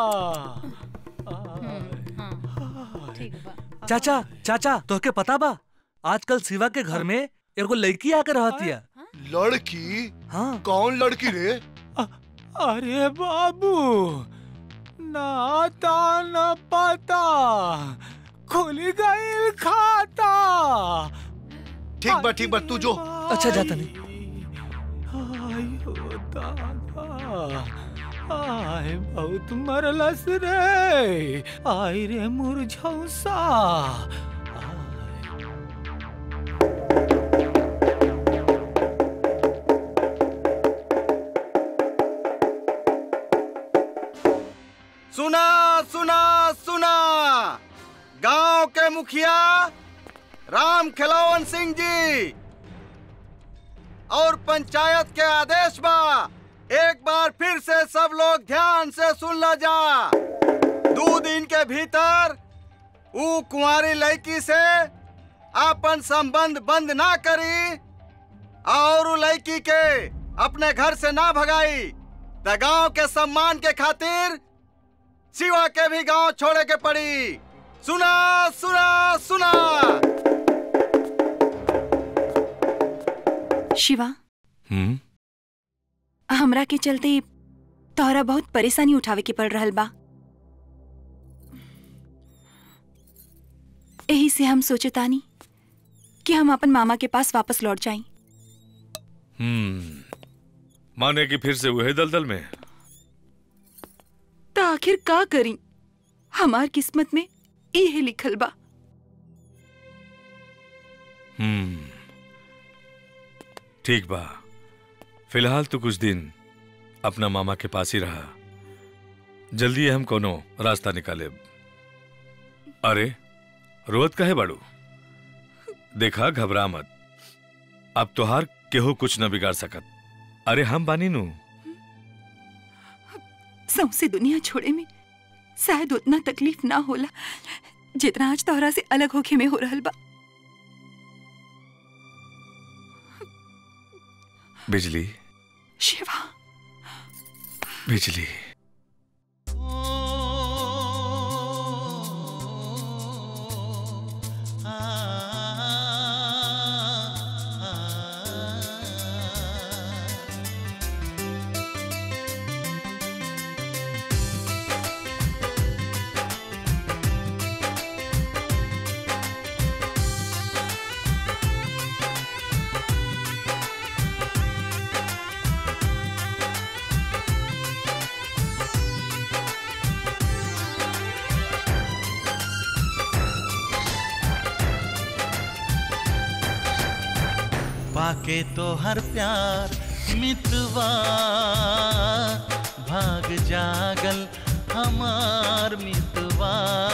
चाचा चाचा तोहके पता बा आजकल शिवा के घर में एगो लड़की आकर रहतिया लड़की हाँ कौन लड़की रे अरे बाबू ना आता न पता खुल गई खाता ठीक बा ठीक बा तू जो अच्छा जाता नहीं आयो दादा आय बहुत मरलस रे आय रे मुरझौसा सुना सुना सुना गांव के मुखिया राम खिलावन सिंह जी और पंचायत के आदेश बा एक बार फिर से सब लोग ध्यान से सुन ल जा दो दिन के भीतर ऊ कुंवारी लड़की से आपन संबंध बंद ना करी और ऊ लड़की के अपने घर से ना भगाई त गांव के सम्मान के खातिर शिवा के भी गांव छोड़े के पड़ी सुना सुना सुना शिवा हम्म हमरा के चलते तोहरा बहुत परेशानी उठावे के पड़ रहल बा यही से हम सोचतानी कि हम अपन मामा के पास वापस लौट जाएं हम्म माने कि फिर से वही दलदल में तो आखिर का करी हमार किस्मत में इहे लिखल बा हम्म ठीक बा फिलहाल तो कुछ दिन अपना मामा के पास ही रहा जल्दी हम कोनो रास्ता निकाले अरे रोत काहे बाड़ू देखा घबरा मत अब तोहार केहू कुछ न बिगाड़ सकत अरे हम बानी नू सौसे दुनिया छोड़े में शायद उतना तकलीफ ना होला जितना आज तोहरा से अलग होके में हो रहल बा बिजली शिवा बिजली पाके तो हर प्यार मितवा भाग जागल हमार मितवा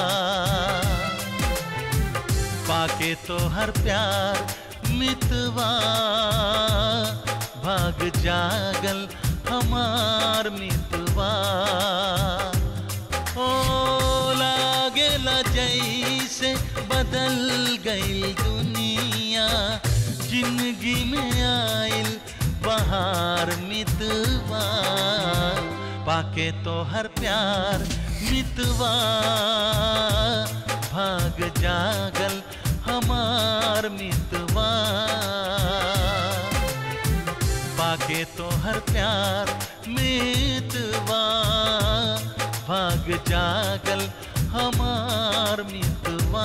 पाके तो हर प्यार मितवा भाग जागल हमार मितवा ओ लागेला जैसे बदल गई दुनिया जिंदगी में आइल बहार मितवा पाके तो हर प्यार मितवा भाग जागल हमार मितवा पाके तो हर प्यार मितवा भाग जागल हमार मितवा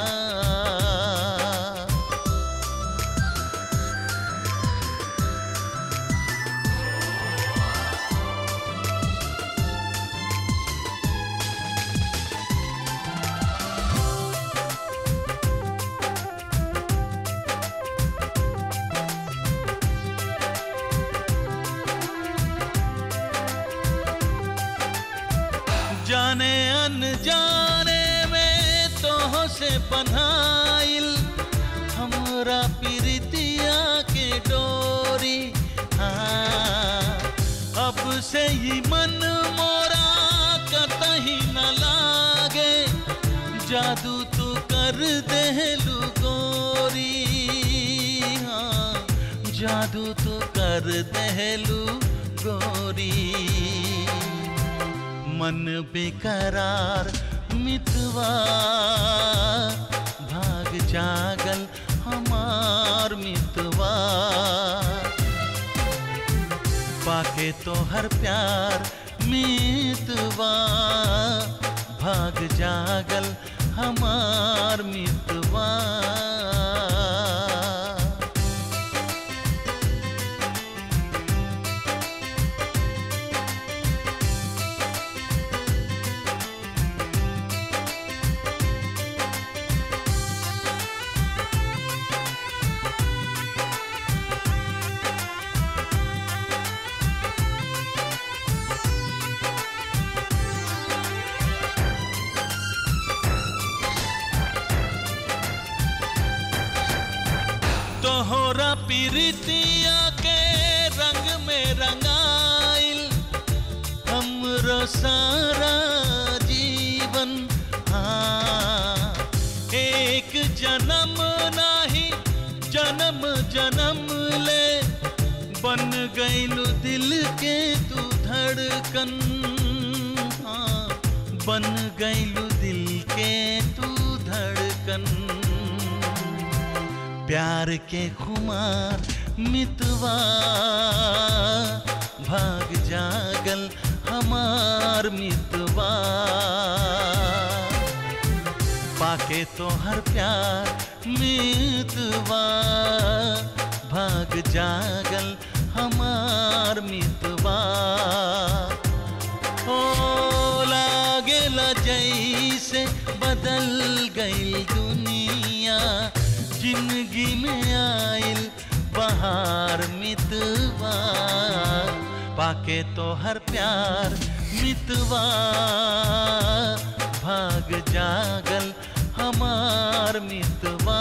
जाने अनजाने में तो से बन्हाइल हमरा प्रीतिया के डोरी हाँ अब से ही मन मोरा कतही न लागे जादू तू कर देलू गोरी हाँ जादू तू कर देलू गोरी मन बेकरार मितवा भाग जागल हमार मितवा पाके तो हर प्यार मितवा भाग जागल हमार मितवा तोहरा पीरितिया धड़कन हाँ, बन गईलू दिल के तू धड़कन प्यार के खुमार मितवा भाग जागल हमार मितवा पाके तो हर प्यार मितवा भाग जागल हमार मितवा ओ लागेला जैसे बदल गई दुनिया जिंदगी में आइल बहार मितवा पाके तो हर प्यार मितवा भाग जागल हमार मितवा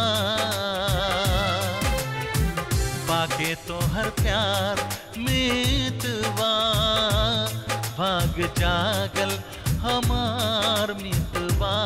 पाके तो हर प्यार मितवा भाग जागल हमार मितवा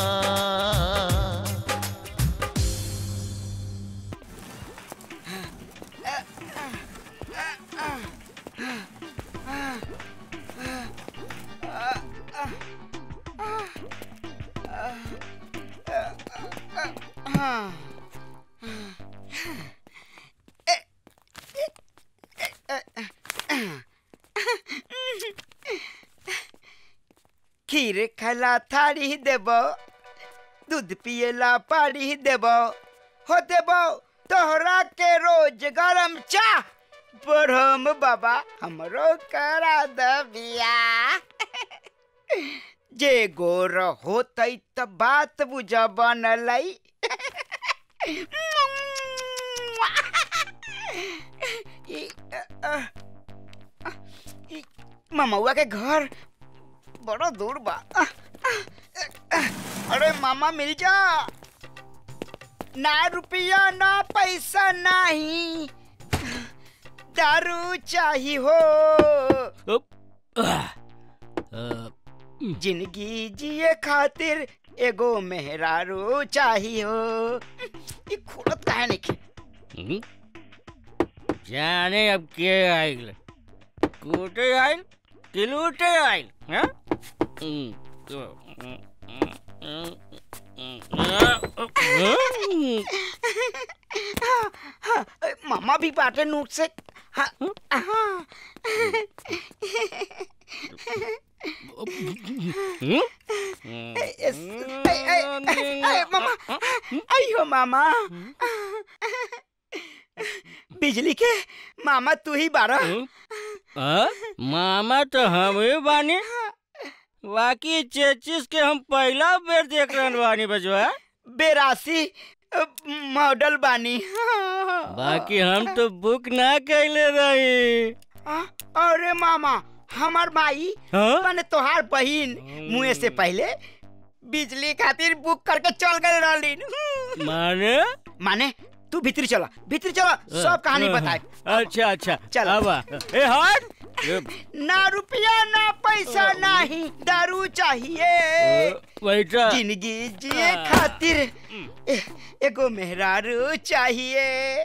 खीर खला थारी देबो दूध पिएला पानी देबो हो देबो तोहरा के रोज गरम चाह बरहम बाबा हमरो करा द बिया जे गोर होतै त बात बुझ बनलै ई, अ, अ, ई, ममौआ के घर बड़ा दूर बा अरे मामा मिल जा ना रुपया ना पैसा नहीं दारू चाही हो जिंदगी जिए खातिर एगो मेहरारू चाही हो ये खुलत काहे नहीं जाने अब के आइल कूटे आइल कि लूटे आइल हाँ? हम्म, तो, हम्म, हम्म, हम्म, मामा भी बाटे नोट से हाँ, हाँ। ए- एस- ए- ए- ए- मामा आइयो मामा बिजली के मामा तू ही बारा हाँ? मामा तो हम ही बानी बाकी चेचिस के हम पहला बेर देख रहल बानी बजवा बेरासी अ, मॉडल बानी बाकी हम तो बुक ना कैले रही आ, अरे मामा हमार माई हाँ? माने तोहार बहिन मुए से पहले बिजली खातिर बुक करके चल गए रहलीन माने माने तू भीतर चला भीतर चला सब कहानी बताए अच्छा अच्छा चल अब आ। ए हट ए, ना रुपया ना पैसा नहीं दारू चाहिए बैठा जिंदगी जिए खातिर ए- एगो मेहरारू चाहिए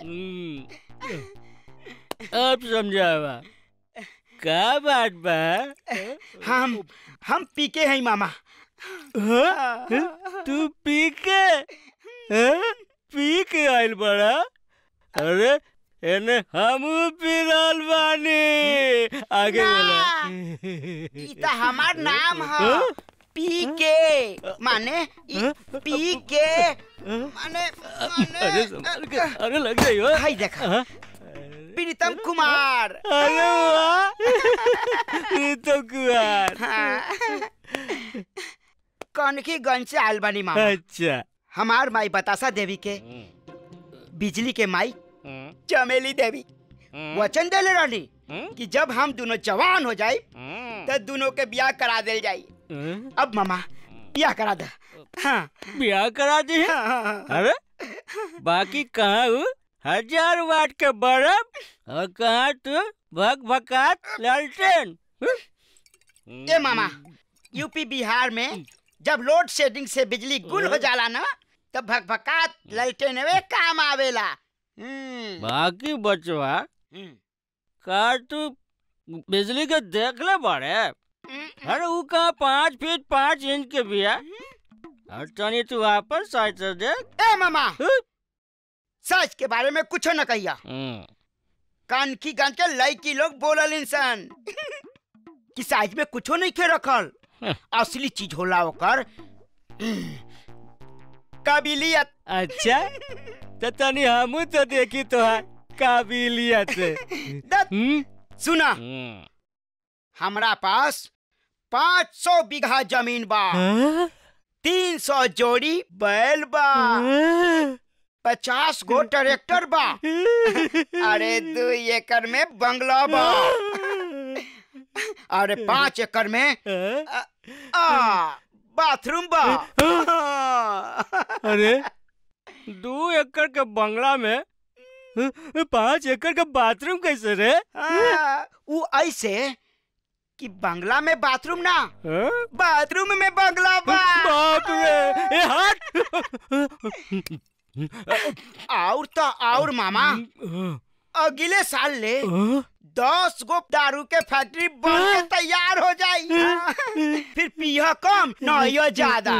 अब समझावा का बात बा हम हम पीके हैं मामा हाँ? तू पी के हाँ? पी के आइल बड़ा अरे एने हम पी रहल बानी आगे बोला ई त हमार नाम है हाँ? पी के माने ई पी के माने अरे संभाल के अरे लग गई हो हाय देखा प्रीतम कुमार अरे वाह प्रीतम कुमार कनकी गंज से आयल बानी मामा अच्छा हमार माई बतासा देवी के बिजली के माई चमेली देवी वचन देले रहनी कि जब हम दोनों जवान हो जाए तो दोनों के ब्याह करा दिल जाई अब मामा ब्याह करा दे हाँ ब्याह करा दी है अरे बाकी कहाँ हूँ हजार वाट के बर्फ और कहाँ तू भग भकात लालटेन ए मामा यूपी बिहार में जब लोड शेडिंग से बिजली गुल हो जाला ना तब भकभकात ललटेन वे काम आवेला हम्म बाकी बचवा का तू बिजली के देख ले बड़े अरे वो कहा पाँच फीट पाँच इंच के बिया और तनी तू वापस साइड से देख ए मामा सच के बारे में कुछ न कहिया कान की गान के लड़की लोग बोलल इंसान कि साइज में कुछो नहीं खे रखल असली चीज होला ओकर काबिलियत अच्छा तो तनी हमू तो देखी तो है काबिलियत सुना हमरा पास पाँच सौ बीघा जमीन बा तीन सौ जोड़ी बैल बा पचास गो ट्रैक्टर बा अरे दो एकड़ में बंगला बा अरे पाँच एकड़ में आ, आ, बाथरूम बा अरे दो एकड़ के बंगला में पाँच एकड़ का बाथरूम कैसे रे आ, वो ऐसे कि बंगला में बाथरूम ना बाथरूम में बंगला बा बाप रे ए हट और तो और मामा अगले साल ले दस गो दारू के फैक्ट्री बन के तैयार हो जाई फिर पिया कम नहियो ज्यादा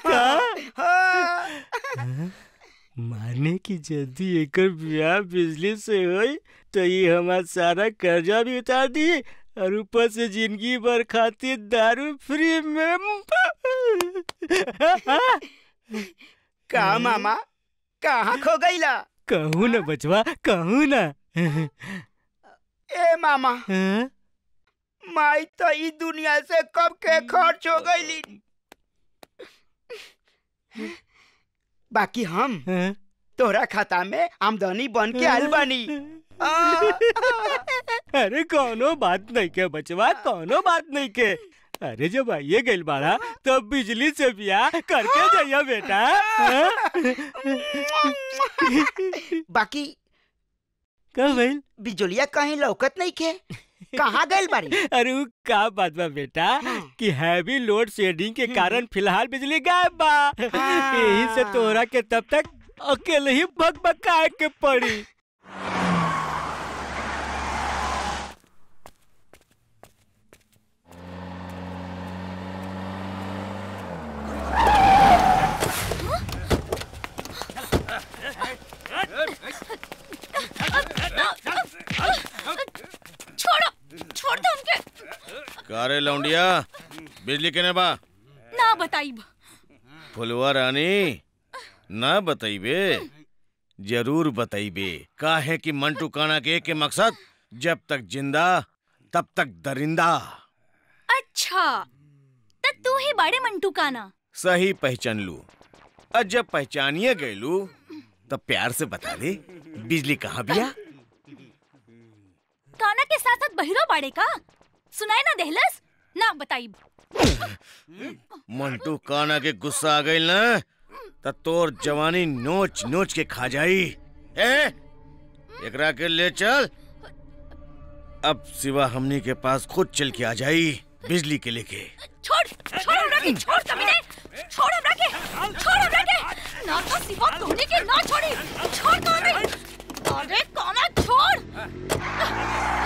माने की जल्दी एकर ब्याह बिजली से होई तो ये हमार सारा कर्जा भी उतार दी और ऊपर से जिंदगी भर खातिर दारू फ्री में का मामा कहाँ खो गईला कहूँ ना बचवा कहूँ ना ए मामा माई तो ई दुनिया से कब के खर्च हो गईली बाकी हम तोरा खाता में आमदनी बन के आयल बानी अरे कोनो बात नहीं के बचवा कोनो बात नहीं के अरे जब आइए गइल बाड़ा तो बिजली से ब्याह करके जाइए बेटा बाकी का भइल बिजलिया कहीं लौकत नहीं के कहाँ गइल बारी अरे उ का बात बा बेटा कि हैवी लोड शेडिंग के कारण फिलहाल बिजली गायब बा यही से तोरा के तब तक अकेले ही भग भगाए के पड़ी छोड़ो छोड़ दो उनके कारे लौंडिया बिजली केने बा ना बताइब फुलवा रानी ना बताइबे जरूर बताइबे काहे कि मंटू काना के के मकसद जब तक जिंदा तब तक दरिंदा अच्छा तो तू ही बड़े मंटू का ना सही पहचान लू और जब पहचानिए गयलू तब प्यार से बता दे बिजली कहाँ बिया काना के साथ साथ बहिरो बाड़े का सुनाई ना देहलस ना बताइब मंटू काना के गुस्सा आ गई ना त तोर जवानी नोच नोच के खा जाई ए एकरा के ले चल अब सिवा हमनी के पास खुद चल के आ जाई बिजली के लेके छोड़ छोड़ हमरा के छोड़ कमीने छोड़ हमरा के छोड़ हमरा के ना तो सिवा तोने के ना छोड़ी छोड़ काना अरे काना छोड़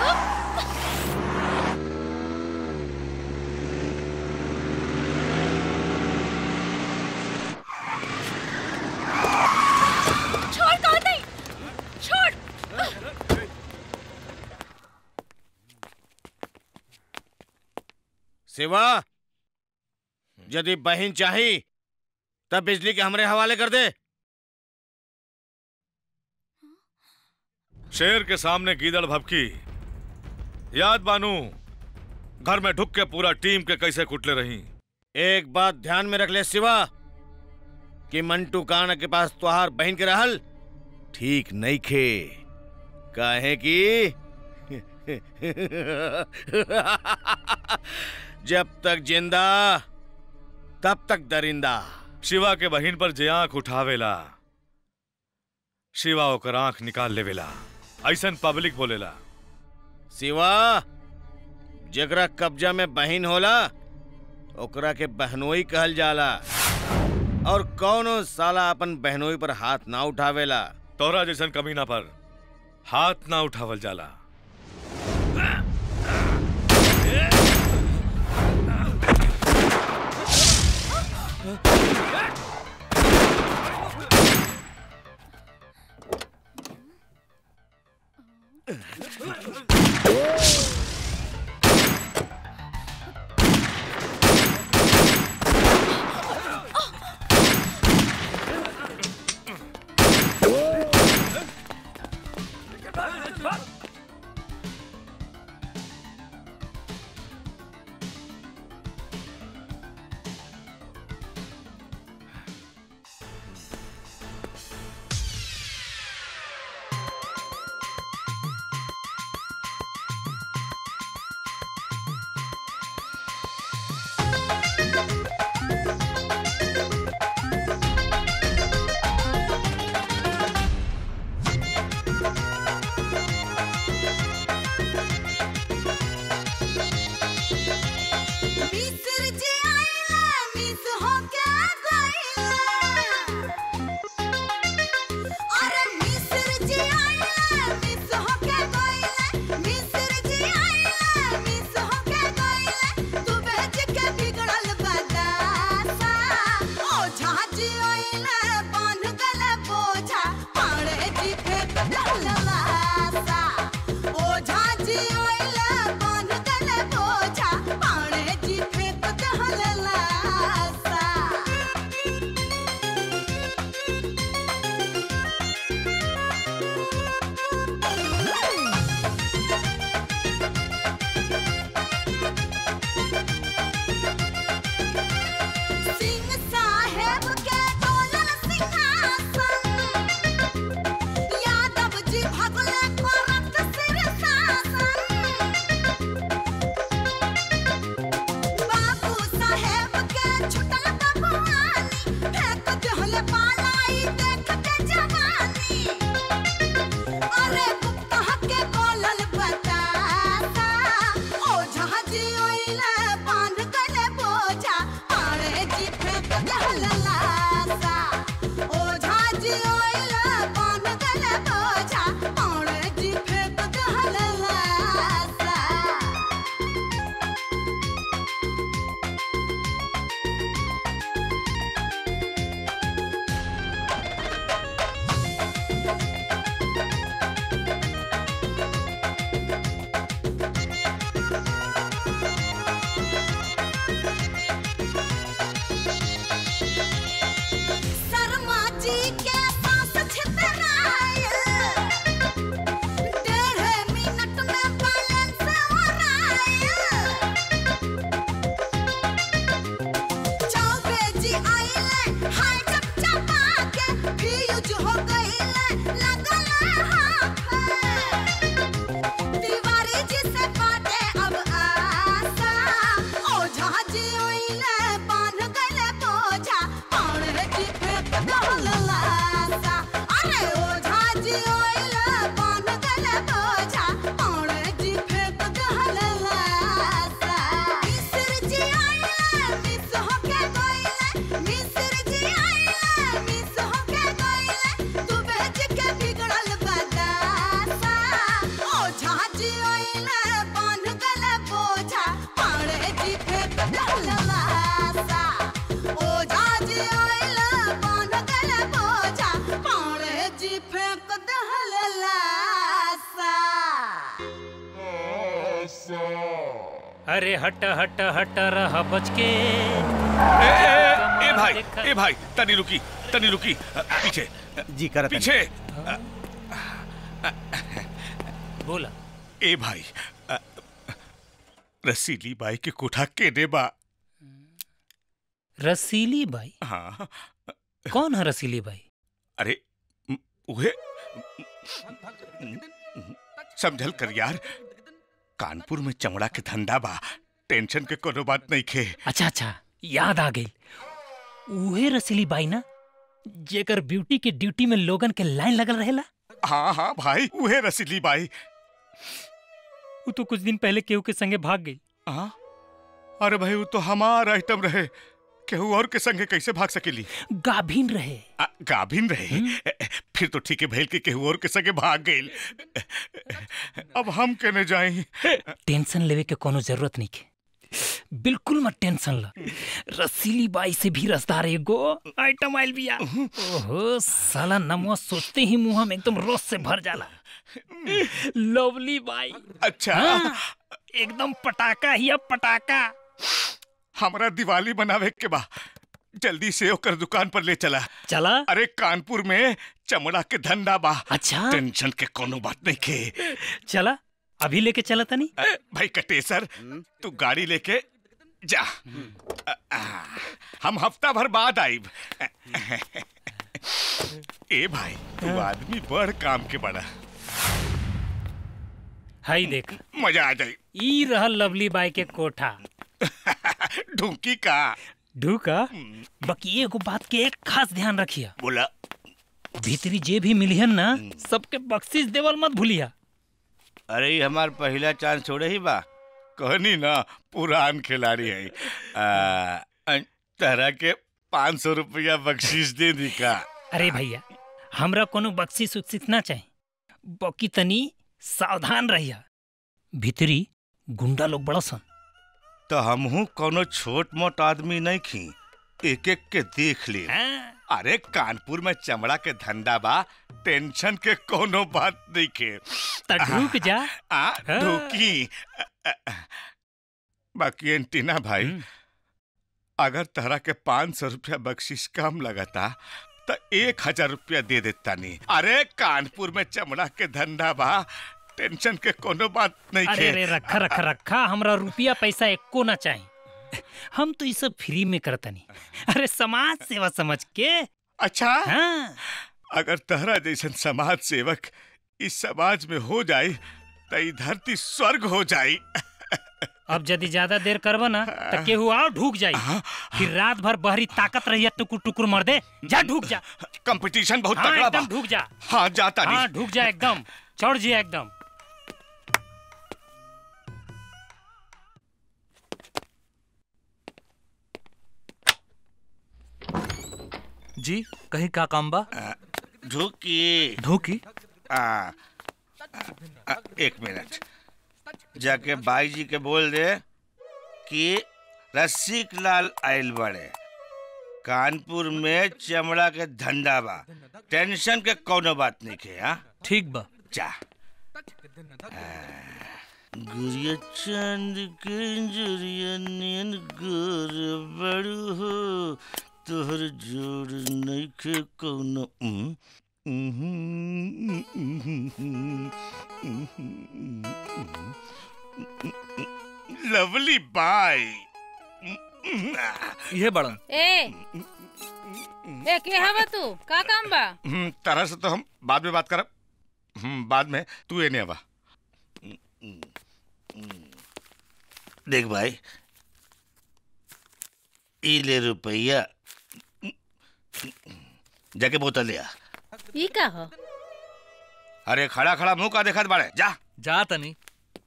छोड़ काना छोड़ सिवा यदि बहन चाही तब बिजली के हमरे हवाले कर दे शेर के सामने गीदड़ भपकी याद बानू घर में ढुक के पूरा टीम के कैसे कुटले रही एक बात ध्यान में रख ले सिवा कि मंटू काना के पास तुहार बहन के रहल ठीक नहीं खे काहे कि जब तक जिंदा तब तक दरिंदा शिवा के बहिन पर जे आंख उठावेला शिवा ओकर आंख निकाल लेवेला ऐसन पब्लिक बोलेला सिवा जेकरा कब्जा में बहन होला ओकरा के बहनोई कहल जाला और कौनो साला अपन बहनोई पर हाथ ना उठावेला तोरा जैसन कमीना पर हाथ ना उठावल जाला अरे हट हट हट रह बच के ए, ए, ए भाई ए भाई तनी रुकी तनी रुकी अ, पीछे जी कर पीछे बोला ए भाई अ, रसीली बाई के कोठा केने बा रसीली बाई हाँ कौन है रसीली बाई अरे म, उहे समझल कर यार कानपुर में चमड़ा के धंधा बा टेंशन के कोनो बात नहीं खे अच्छा अच्छा याद आ गई उहे रसीली बाई ना जेकर ब्यूटी के ड्यूटी में लोगन के लाइन लगल रहेला हाँ हाँ भाई उहे रसीली बाई वो तो कुछ दिन पहले केहू के संगे भाग गई हाँ अरे भाई वो तो हमार आइटम रहे केहू और के संगे कैसे भाग सकेली गाभिन रहे आ, गाभिन रहे फिर तो ठीक है भैल के केहू और के संगे भाग गई अब हम केने जाई टेंशन लेवे के कोनो जरूरत नहीं के बिल्कुल मत टेंशन ला रसीली बाई से भी रसदार एगो आइटम आइल बिया ओहो साला नमवा सोचते ही मुंह में एकदम रस से भर जाला लवली बाई अच्छा एकदम पटाखा ही अब पटाखा हमरा दिवाली बनावे के बा जल्दी से ओकर दुकान पर ले चला चला अरे कानपुर में चमड़ा के धंधा बा अच्छा टेंशन के कोनो बात नहीं के चला अभी लेके चला तनी भाई कटेसर तू गाड़ी लेके जा अ, आ, हम हफ्ता भर बाद आईब ए भाई तू आदमी बड़ काम के बड़ा हाई देख मजा आ जाई ई रहल लवली बाई के कोठा ढूंकी का ढूका बाकी एगो बात के एक खास ध्यान रखिया बोला भीतरी जे भी मिलियन ना सबके बख्शीश देवल मत भूलिया अरे ये हमार पहला चांस छोड़े ही बा कहनी ना पुरान खिलाड़ी है आ, अ, तरह के पाँच सौ रुपया बख्शीश दे दी का अरे भैया हमरा कोनो बख्शीश उख्शीश ना चाहे बाकी तनी सावधान रहिया भीतरी गुंडा लोग बड़ा सन तो हमहू कोनो छोट मोट आदमी नहीं खी एक एक के देख ले अरे कानपुर में चमड़ा के धंधा बा टेंशन के कोनो बात नहीं के त ढूक जा आ हाँ। ढूकी बाकी एंटीना भाई अगर तरह के पाँच सौ रुपया बख्शीश कम लगता तो एक हजार रुपया दे देता नहीं अरे कानपुर में चमड़ा के धंधा बा टेंशन के कोनो बात नहीं अरे के अरे रखा रखा रखा हमरा रुपया पैसा एको ना चाहिए हम तो ये सब फ्री में करतनी अरे समाज सेवा समझ के अच्छा हाँ अगर तहरा जैसन समाज सेवक इस समाज में हो जाए तो ई धरती स्वर्ग हो जाई अब यदि ज्यादा देर करबो ना तो केहू और ढूक जाई फिर रात भर बहरी ताकत रहिया टुकुर टुकुर मर दे जा ढूक जा कंपटीशन बहुत हाँ, तगड़ा बा एकदम ढूक जा हाँ जाता हाँ नहीं ढूक जा एकदम चढ़ जिया एकदम जी कहीं का काम बा ढूकी ढूकी आ, आ, एक मिनट जाके बाई जी के बोल दे कि रसिक लाल आयल बड़े कानपुर में चमड़ा के धंधा बा टेंशन के कोनो बात नहीं के हाँ ठीक बा जा गुरिया चांद के जुरिया नीन गोर बड़ू हो तोहर जोड़ नहीं के कोनो उम, उहुं, उहुं, उहुं। लवली बाई ये बड़न ए ए के हवा तू का काम बा हम्म, तरह से तो हम बाद में बात करब हम्म, बाद में तू एने आवा देख भाई ई ले रुपया जाके बोतल लिया ई का हो अरे खड़ा खड़ा मुंह का देखत बाड़े जा जा तनी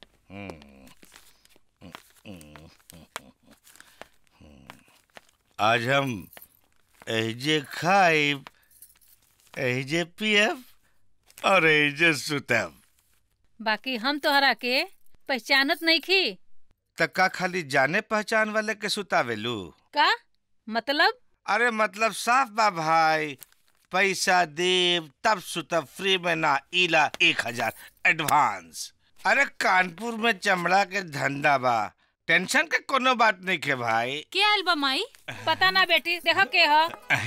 आज हम एजे खाइब एजे पियब और एजे सुतब बाकी हम तोहरा के पहचानत नहीं खी तक्का खाली जाने पहचान वाले के सुतावेलू का मतलब अरे मतलब साफ बा भाई पैसा देव तब सुतब फ्री में ना इला एक हजार एडवांस अरे कानपुर में चमड़ा के धंधा बा टेंशन के कोनो बात नहीं के भाई के आइल बा माई पता ना बेटी देखो के हो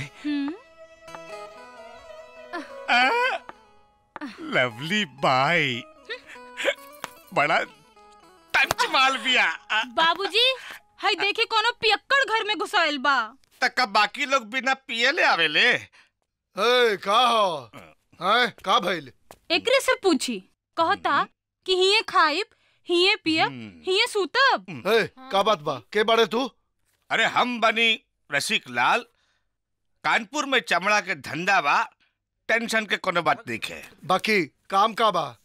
लवली बाई बड़ा टंच माल बिया बाबूजी हई देखी कोनो पियक्कड़ घर में घुसाइल बा तक बाकी लोग बिना पिए ले आवेले ए का हो हैं का भइल एकरे से पूछी कहता कि हिये खाइब हिये पियब हिये सूतब ए का बात बा के बारे तू अरे हम बनी रसिक लाल कानपुर में चमड़ा के धंधा बा टेंशन के कोनो बात नहीं है बाकी काम का बा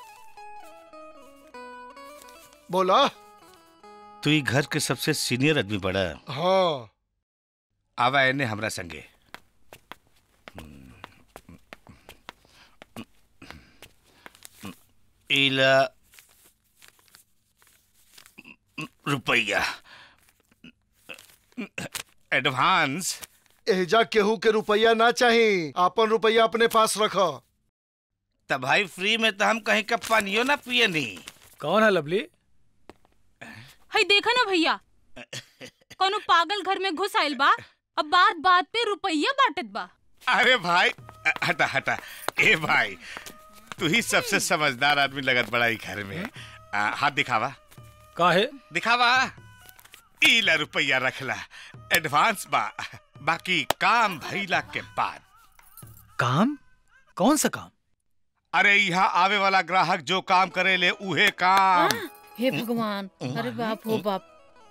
बोला तू ही घर के सबसे सीनियर आदमी बड़ा हाँ आवा एने हमरा संगे इला रुपया एडवांस एजा केहू के रुपया ना चाही आपन रुपया अपने पास रखो तब भाई फ्री में तो हम कहीं का पानियो ना पिए नहीं कौन है लवली हई देखा ना भैया कोनो पागल घर में घुस आइल बा अब बात बात पे रुपया बांटत बा अरे भाई हटा हटा ए भाई तू ही सबसे समझदार आदमी लगत बड़ा ही घर में आ, हाथ दिखावा काहे दिखावा इला रुपया रखला एडवांस बा बाकी काम भइला के बाद काम कौन सा काम अरे यहाँ आवे वाला ग्राहक जो काम करे ले उहे काम हे भगवान अरे बाप हो बाप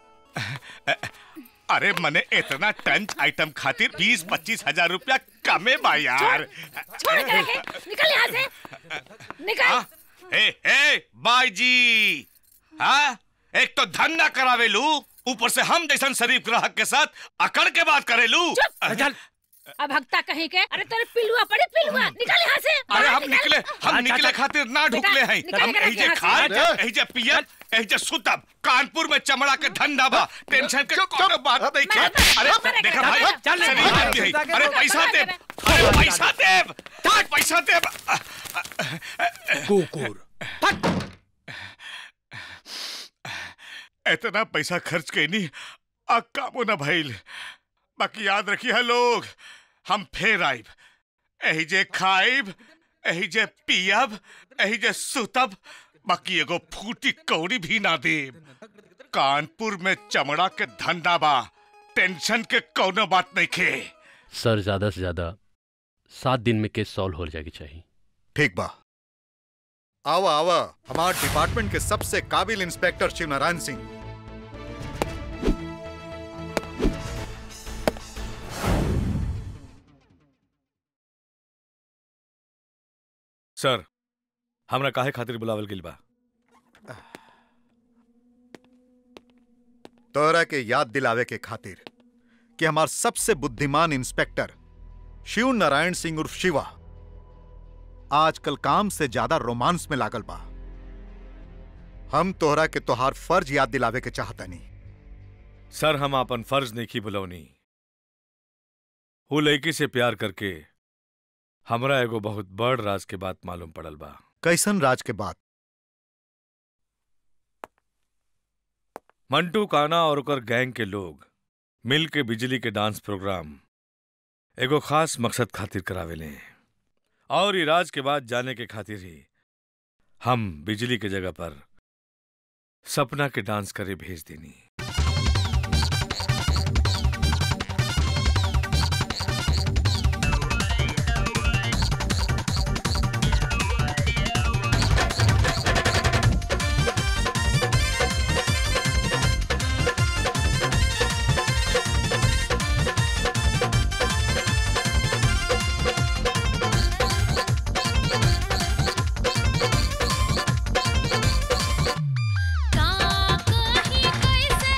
अरे मने इतना टन आइटम खातिर बीस पच्चीस हजार रुपया कमे बा यार छोड़ के रखे निकल यहाँ से निकल ए ए बाई जी हाँ एक तो धंधा करावे लू ऊपर से हम जैसन शरीफ ग्राहक के साथ अकड़ के बात करे लू अब भक्ता कहीं के अरे तेरे पिलुआ पड़े पिलुआ निकल यहाँ से अरे बाहर हम निकल। निकले हम निकले खातिर ना ढुकले हैं निकल हम के रख एहिजे यहाँ से। खाए एहिजे पियब एहिजे सुतब कानपुर में चमड़ा के धंधा बा टेंशन के कोनो बात नहीं के अरे देखा भाई चल, शरीफ चल, आदमी है। चल, अरे चल, पैसा चल, दे चल, अरे चल, पैसा दे पैसा दे कुकुर इतना पैसा खर्च कैनी आ कामो ना भइल बाकी याद रखिए लोग हम फेर आइब एही जे खाइब एही जे पियब एही जे सुतब बाकी एगो फूटी कौड़ी भी ना देब कानपुर में चमड़ा के धंधा बा टेंशन के कौनो बात नहीं खे सर ज्यादा से ज्यादा सात दिन में केस सॉल्व हो जाएगी चाहिए ठीक बा आवा आवा हमार डिपार्टमेंट के सबसे काबिल इंस्पेक्टर शिव नारायण सिंह सर हमरा काहे खातिर बुलावल गेल बा तोरा के याद दिलावे के खातिर कि हमार सबसे बुद्धिमान इंस्पेक्टर शिव नारायण सिंह उर्फ शिवा आजकल काम से ज्यादा रोमांस में लागल बा हम तोहरा के तोहार फर्ज याद दिलावे के चाहतनी सर हम अपन फर्ज नहीं की बुलौनी वो लड़की से प्यार करके हमरा एगो बहुत बड़ राज के बात मालूम पड़ल बा कैसन राज के बात मंटू काना और ओकर गैंग के लोग मिल के बिजली के डांस प्रोग्राम एगो खास मकसद खातिर करावेले और ई राज के बाद जाने के खातिर ही हम बिजली के जगह पर सपना के डांस करे भेज देनी का कहीं कैसे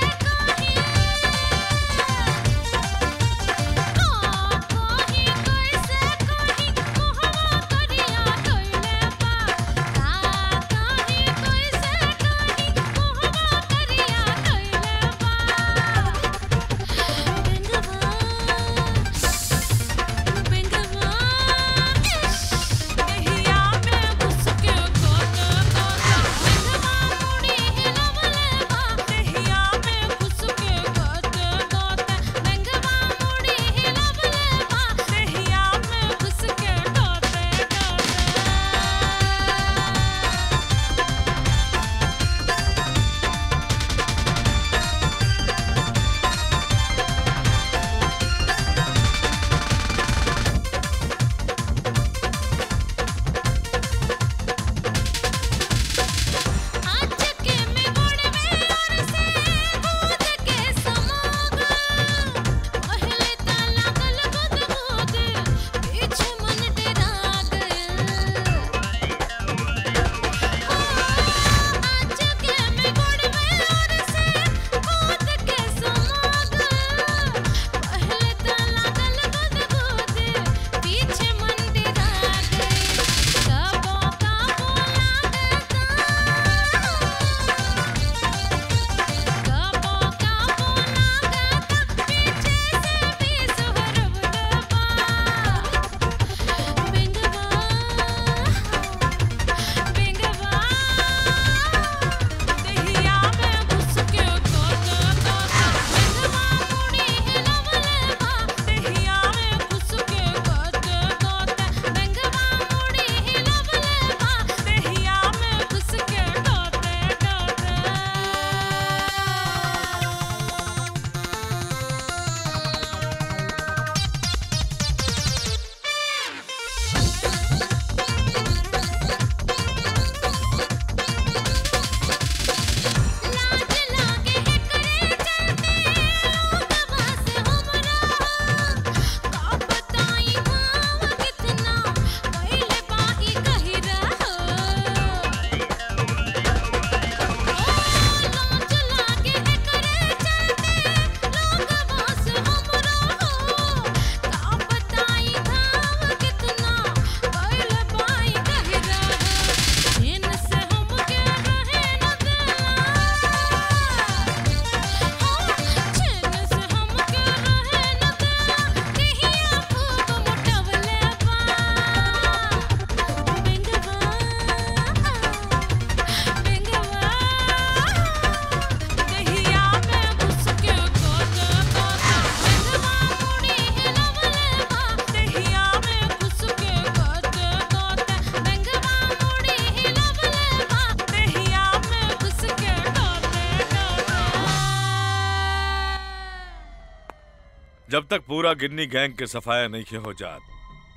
जब तक पूरा गिन्नी गैंग के सफाया नहीं हो जात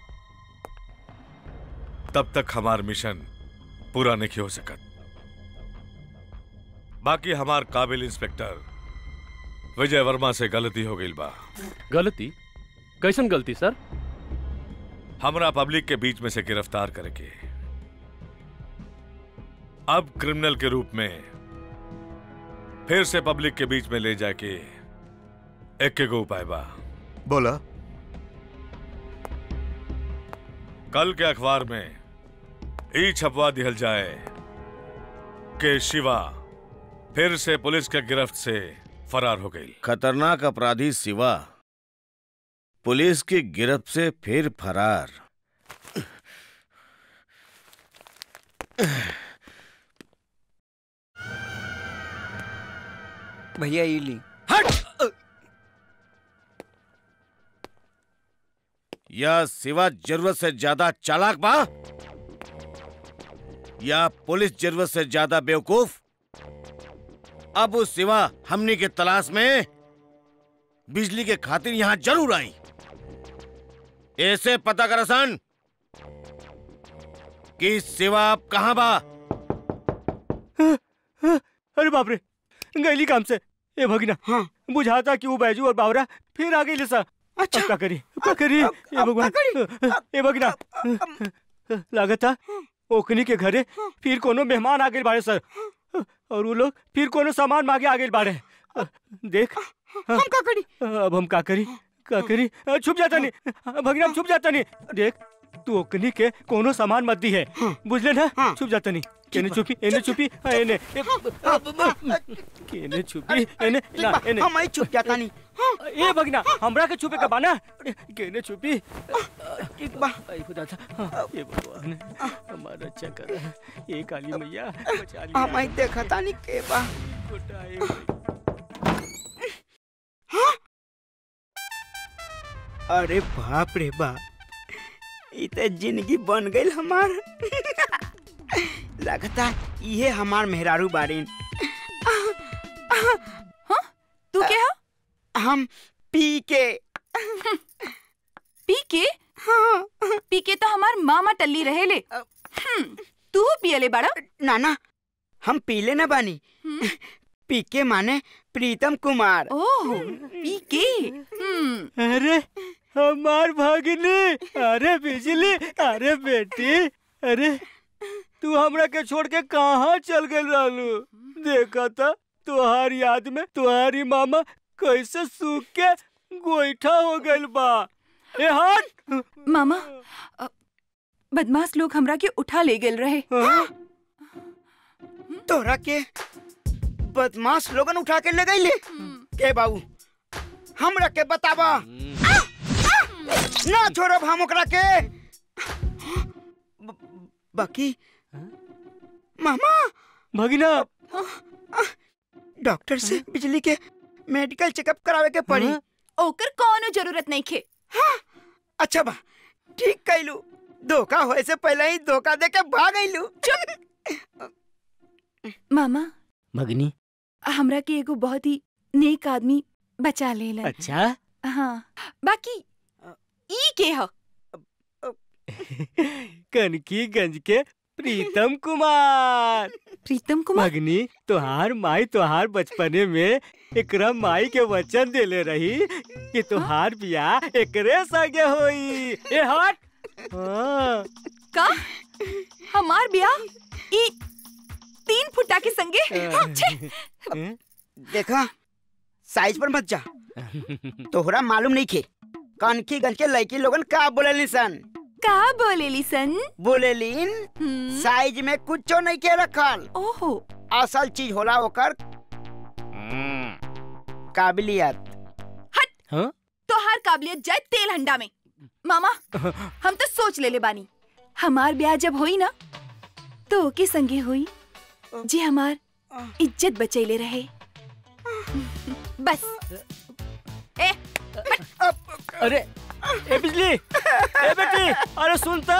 तब तक हमार मिशन पूरा नहीं हो सकत बाकी हमार काबिल इंस्पेक्टर विजय वर्मा से गलती हो गई बा गलती कैसन गलती सर हमरा पब्लिक के बीच में से गिरफ्तार करके अब क्रिमिनल के रूप में फिर से पब्लिक के बीच में ले जाके एक के गो उपाय बा बोला कल के अखबार में ई छपवा दिहल जाए कि शिवा फिर से पुलिस के गिरफ्त से फरार हो गई खतरनाक अपराधी सिवा पुलिस की गिरफ्त से फिर फरार भैया ये ली यह सिवा जरूरत से ज्यादा चालाक बा या पुलिस जरूरत से ज्यादा बेवकूफ अब उस सिवा हमनी के तलाश में बिजली के खातिर यहां जरूर आई ऐसे पता कर सन कि सिवा अब कहां बा अरे बाप रे गैली काम से ए भगिना हाँ बुझाता कि वो बैजू और बावरा फिर आ गई सा अच्छा क्या करी क्या करी ए भगवान ए भगिना लागत था ओकनी के घरे फिर कोनो मेहमान आ गए बाड़े सर और वो लोग फिर कोनो सामान मांगे आ गए बाड़े देख हम का करी अब हम का करी का करी छुप जाता नहीं भगिना हम छुप जाता नहीं देख तू ओकनी के कोनो सामान मत दी है बुझले ना छुप जाता नहीं केने छुपी एने छुपी हाँ, एने ए, केने छुपी एने ना एने हम ही छुप जाता नहीं ए भगना हमरा के छुपे का बाना केने छुपी एक बा आई खुदा था हाँ, ये भगवान हमारा अच्छा कर ये काली मैया बचा लिया हम ही देखता नहीं के बा अरे बाप रे बाप ई तो जिंदगी बन गई हमार लगता ये हमार मेहरारू बारीन तू क्या हम पी के पी के हाँ पी के तो हमार मामा टल्ली रहे ले हम्म, तू पियले बड़ा नाना हम पीले न बानी पी के माने प्रीतम कुमार ओह पी के हम्म अरे हमार भागिनी अरे बिजली अरे बेटी अरे तू हमरा के छोड़ के कहाँ चल गए लालू देखा था तुहार याद में तुम्हारी मामा कैसे सूख के गोईठा हो गइल बा ए हट मामा अ, बदमाश लोग हमरा के उठा ले गेल रहे तोरा के बदमाश लोगन उठा के ले गईले के बाबू हमरा के बतावा ना छोड़ब हम ओकरा के ब- बाकी मामा भगिना डॉक्टर से बिजली के मेडिकल चेकअप करावे के पड़ी ओकर कोनो जरूरत नहीं खे अच्छा बा ठीक कैलू धोखा होए से पहले ही धोखा दे के भाग गईलू मामा भगनी हमरा के एगो बहुत ही नेक आदमी बचा लेलन अच्छा हाँ बाकी ई के ह कनकीगंज के प्रीतम कुमार प्रीतम कुमार भगनी तोहार माई तोहार बचपने में एकरा माई के वचन देले रही कि तोहार बियाह एकरे संगे होई ए हट हाँ का हमार ब्याह ई तीन फुटा के संगे हाँ, छे। देखा साइज पर मत जा तोहरा मालूम नहीं खे कनकीगंज के लड़की लोगन का बोले सन का बोलेली सन बोलेलीन साइज में कुछो नहीं के रखल ओहो असल चीज होला ओकर काबिलियत हाँ? तोहार काबिलियत जाए तेल हंडा में मामा हम तो सोच ले ले बानी हमार ब्याह जब होई ना तो ओके संगे हुई जी हमार इज्जत बचैले रहे बस ए अरे ए बिजली ए बेटी अरे सुनता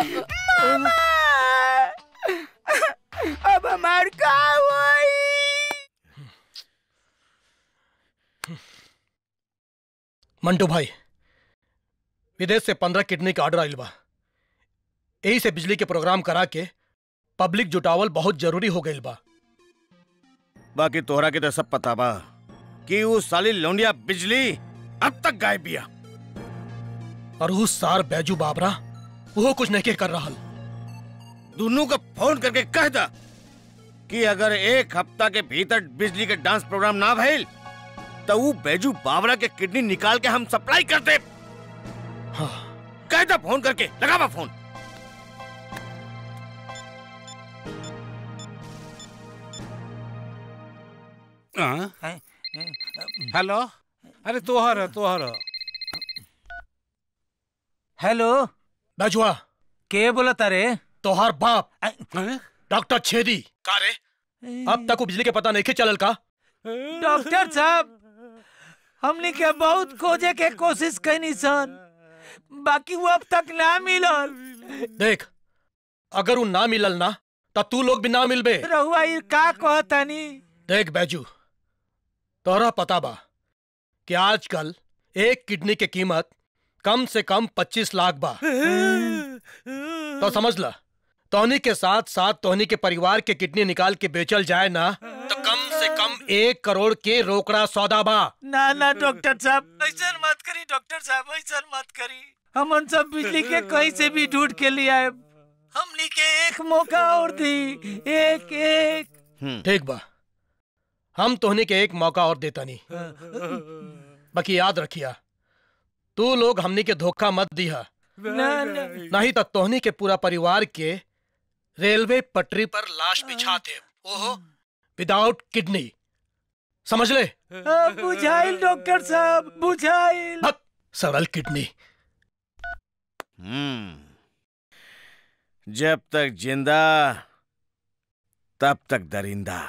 अब हमार का हुई मंटू भाई विदेश से पंद्रह किडनी का ऑर्डर आइल बा यही से बिजली के प्रोग्राम करा के पब्लिक जुटावल बहुत जरूरी हो गइल बा बाकी तोहरा के तो सब पता बा कि वो साली लौंडिया बिजली अब तक गायब बिया और उस सार बैजू बाबरा वो कुछ नहीं कर रहा दोनों को फोन करके कह दा कि अगर एक हफ्ता के भीतर बिजली के डांस प्रोग्राम ना भइल तो वो बैजू बाबरा के किडनी निकाल के हम सप्लाई कर दे हाँ। कह दा फोन करके लगावा फोन हाँ? हेलो अरे तोहर तोहर हेलो बैजुआ के बोला तारे तोहार बाप डॉक्टर छेदी का रे अब तक वो बिजली के पता नहीं के चलल का डॉक्टर साहब हमने के बहुत खोजे के कोशिश कैनी सन बाकी वो अब तक ना मिलल देख अगर वो ना मिलल ना तब तू लोग भी ना मिलबे रहुआ ये का कहतानी देख बैजू तोरा पता बा कि आजकल एक किडनी की कीमत कम से कम पच्चीस लाख बा तो समझ ला तोहनी के साथ साथ तोहनी के परिवार के किडनी निकाल के बेचल जाए ना तो कम से कम एक करोड़ के रोकड़ा सौदा बा ना ना डॉक्टर साहब ऐसा मत करी डॉक्टर साहब ऐसा मत करी हमन सब बिजली के कहीं से भी ढूंढ के लिए आए हमनी के एक मौका और दी एक एक ठीक बा हम तोहनी के एक मौका और देता नहीं बाकी याद रखिया तू लोग हमनी के धोखा मत दिया ना ना नहीं तो तोहनी के पूरा परिवार के रेलवे पटरी पर लाश बिछा दे ओहो विदाउट किडनी समझ ले हाँ, बुझाइल डॉक्टर साहब बुझाइल सरल किडनी हम्म जब तक जिंदा तब तक दरिंदा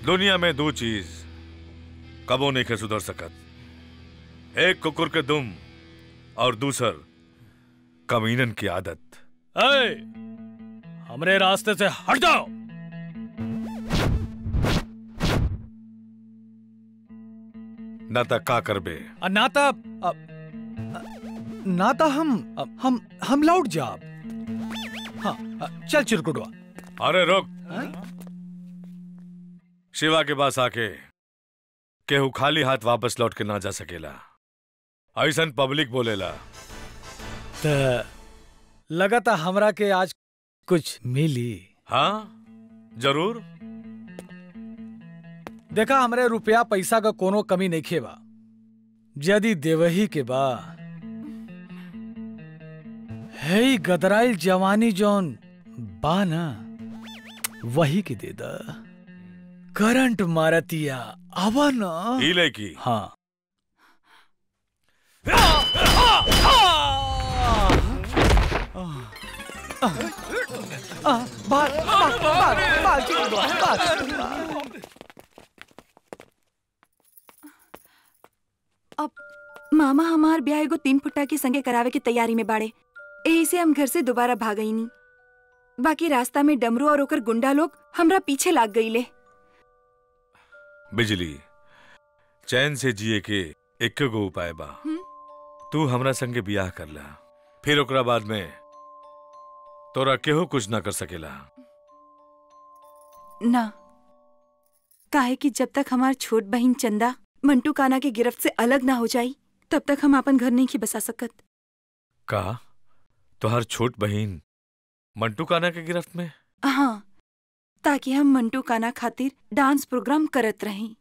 दुनिया में दो चीज कबो नहीं के सुधर सकत एक कुकुर के दुम और दूसर कमीनन की आदत ए, हमरे रास्ते से हट जाओ न तक का करबे अ, ना ता अ, अ, ना ता हम अ, हम हम लौट जाब हाँ अ, चल चिरकुटवा अरे रुक शिवा के पास आके केहू खाली हाथ वापस लौट के ना जा सकेला ऐसन पब्लिक बोलेला त लगता हमरा के आज कुछ मिली हाँ जरूर देखा हमरे रुपया पैसा का कोनो कमी नहीं खेबा यदि देवही के बा है ही गदराइल जवानी जौन बा ना वही के दे दा करंट मारतिया आवा ना ई लड़की हाँ भाग भाग भाग भाग चिरकुटवा भाग अब मामा हमार ब्याह एगो तीन फुट्टा के संगे करावे की तैयारी में बाड़े यही से हम घर से दोबारा भागई नी बाकी रास्ता में डमरू और ओकर गुंडा लोग हमरा पीछे लाग गईले बिजली चैन से जिए के एक गो उपाय बा तू हमरा संगे बियाह कर ला फिर ओकरा बाद में तोरा केहू कुछ ना कर सकेला ना काहे कि जब तक हमार छोट बहन चंदा मंटू काना के गिरफ्त से अलग ना हो जाई तब तक हम अपन घर नहीं की बसा सकत कहा तोहर छोट बहन मंटू काना के गिरफ्त में हाँ ताकि हम मंटू काना खातिर डांस प्रोग्राम करत रही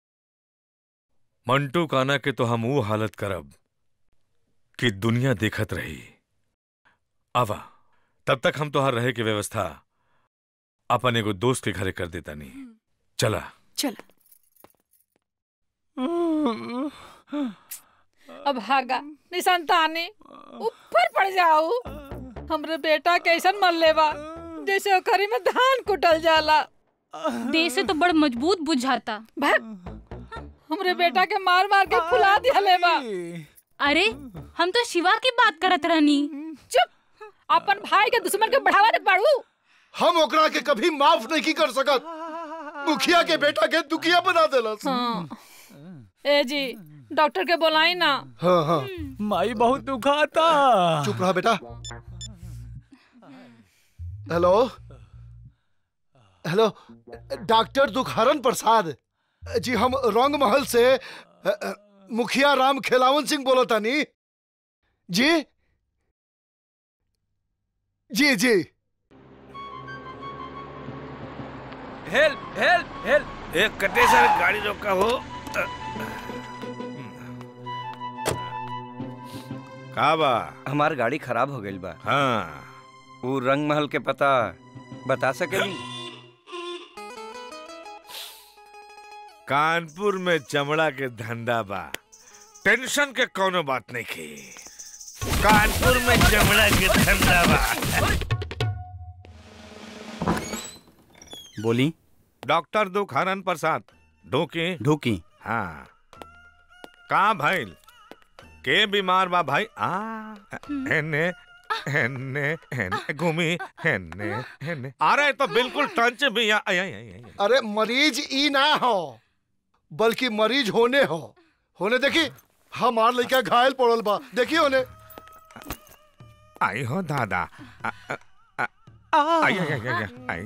मंटू काना के तो हम वो हालत करब कि दुनिया देखत रही आवा तब तक हम तोहर रहे के व्यवस्था अपन एगो दोस्त के घरे कर देता नहीं चला चला अब भागा निसंतानी ऊपर पड़ जाऊ हमरे बेटा कैसन मर लेवा जैसे ओकरी में धान कुटल जाला देह से तो बड़ मजबूत बुझाता भाग हमरे बेटा के मार मार के फुला दिया लेवा अरे हम तो शिवा की बात करत रहनी चुप अपन भाई के दुश्मन के बढ़ावा दे बाड़ू हम ओकरा के कभी माफ नहीं कर सकत मुखिया के बेटा के दुखिया बना देलस हाँ। ए जी डॉक्टर के बोलाई ना हाँ हाँ माई बहुत दुखाता चुप रहा बेटा hello hello doctor Dukhharan Prasad ji हम रंग महल से अ, अ, मुखिया राम खेलावन सिंह बोलो तानी जी जी जी हेल्प हेल्प हेल्प एक कटे सर गाड़ी रोका हो का बा हमार गाड़ी खराब हो गई बा हाँ वो रंग महल के पता बता सकेली कानपुर में चमड़ा के धंधा बा टेंशन के कोनो बात नहीं की कानपुर में चमड़ा के धंधा बा बोली डॉक्टर दुखानन प्रसाद ढोकी ढोकी हाँ कहाँ भइल के बीमार बा भाई आ हेने हेने हेने घूमी हेने हेने आ रहे तो बिल्कुल टंच भी आ, आई, आई, आई, आई। अरे मरीज ई ना हो बल्कि मरीज होने हो होने देखी हमार लड़का घायल पड़ल बा देखी होने आई हो दादा आ, आ, आ, आई, आई, आई, आई, आई,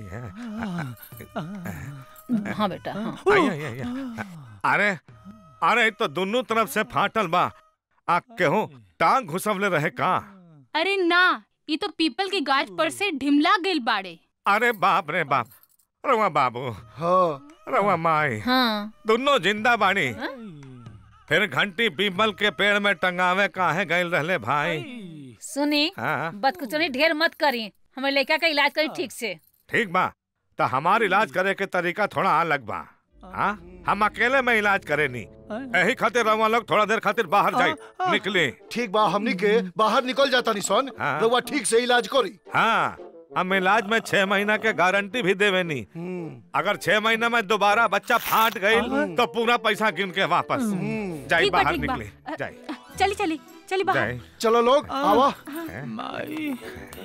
आई, हाँ बेटा हाँ। आई, आई, आई, आई। अरे अरे तो दोनों तरफ से फाटल बा आ केहू टांग घुसवले रहे का अरे ना ये तो पीपल की गाछ पर से ढिमला गइल बाड़े अरे बाप रे बाप रवा बाबू हाँ रवा माई हाँ दोनों जिंदा बानी फिर घंटी पीपल के पेड़ में टंगावे काहे गइल रहले भाई सुनी हाँ बदकुचनी ढेर मत करी हमारे लड़का का इलाज करी ठीक से ठीक बा तो हमार इलाज करे के तरीका थोड़ा अलग बा हाँ हम अकेले में इलाज करे नी यही खातिर रवा लोग थोड़ा देर खातिर बाहर जाए निकली ठीक बा हमनी के बाहर निकल जाता नी सन हाँ। रउआ ठीक से इलाज करी हाँ हम इलाज में छह महीना के गारंटी भी देवे नहीं अगर छह महीना में दोबारा बच्चा फाट गई तो पूरा पैसा गिन के वापस जाई ठीक बा, बाहर ठीक बा। निकले जाई चली चली चली बाहर जाई चलो लोग आवा माई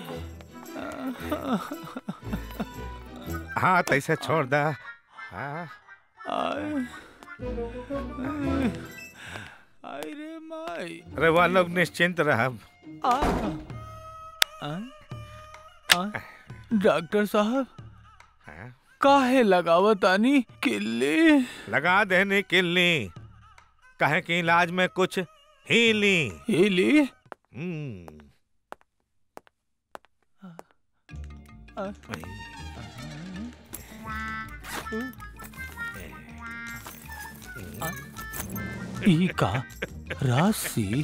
हाँ तैसे छोड़ दा हाँ आई रे माई अरे वह लोग निश्चिंत रह आ, आ, आ, डॉक्टर साहब काहे लगावत आनी किल्ली लगा देने किल्ली कहे कि इलाज में कुछ हीली हीली हम्म ई का राशि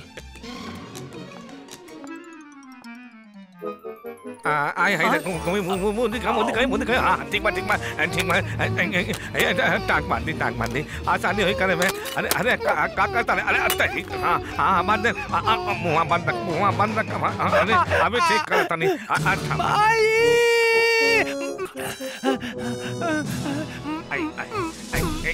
आ आई हाय घूमी मुंह मुंह दिखा मुंह दिखा मुंह दिखा हाँ ठीक बा ठीक बा ठीक बा टांग बांध दी टांग बांध दी आसानी हुई करे में अरे अरे का का करता है अरे अरे हाँ हाँ बांध दे मुंह बंद रख मुंह बंद रख अरे अभी ठीक करता नहीं आई आई आई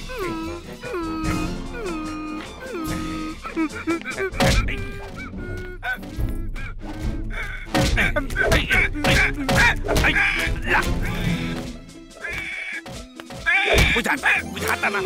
बुझाता बुझाता ना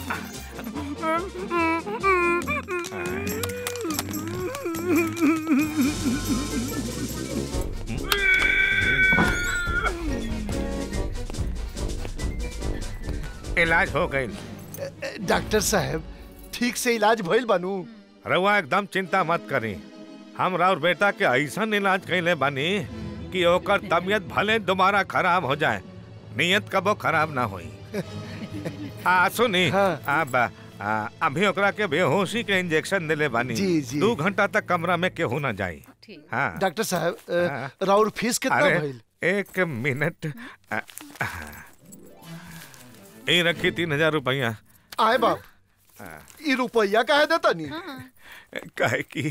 इलाज हो गई डॉक्टर साहब ठीक से इलाज भइल बनू रउआ एकदम चिंता मत करी हम और बेटा के ऐसा इलाज कैले बानी कि ओकर तबीयत भले दोबारा खराब हो जाए नियत कबो खराब ना होई हाँ सुनी अब आ, अभी ओकरा के बेहोशी के इंजेक्शन दिले बानी जी, जी। दो घंटा तक कमरा में केहू ना जाई हाँ डॉक्टर साहब अ, राउर फीस कितना अरे, भइल एक मिनट आ, आ, ये रखी तीन हजार रुपया आए बाप ई रुपया काहे देता नहीं काहे कि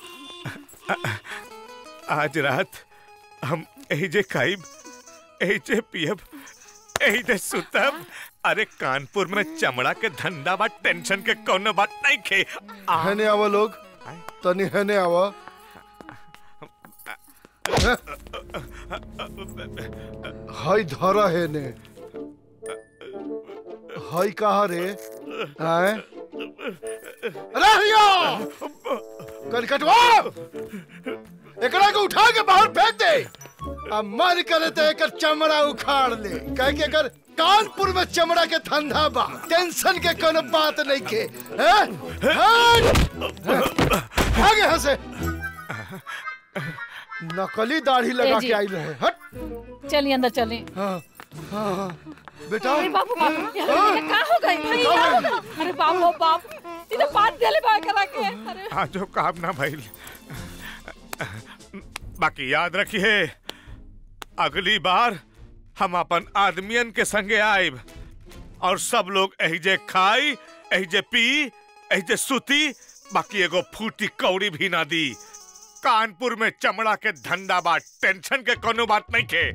आज रात हम एहिजे खाइब एहिजे पियब एहिजे सुतब अरे कानपुर में चमड़ा के धंधा बा टेंशन के कोनो बात नहीं खे हने आवा लोग तनी हने आवा हाय धरा है ने हाय कहा रे आए अरे हिया कनकटवा एकरा को उठा के बाहर फेंक दे अब मन करे तो एकर चमड़ा उखाड़ ले कह के एकर कानपुर में चमड़ा के धंधा बा टेंशन के कोनो बात नहीं के हैं? हट! आगे यहाँ से नकली दाढ़ी लगा ए जी। के आई रहे हट चलिए अंदर चलिए हाँ हाँ हाँ बेटा अरे बाबू बाबू ये हाँ? ये का हो गई भाई का का हो हो गई? गई? अरे बाबू बाप इधर बात देले बा करा के अरे आज जो काम ना भइल बाकी याद रखिए अगली बार हम अपन आदमियन के संगे आइब और सब लोग एहिजे खाई एहिजे पी एहिजे सुती बाकी एगो फूटी कौड़ी भी ना दी कानपुर में चमड़ा के धंधा बा टेंशन के कोनो बात नहीं के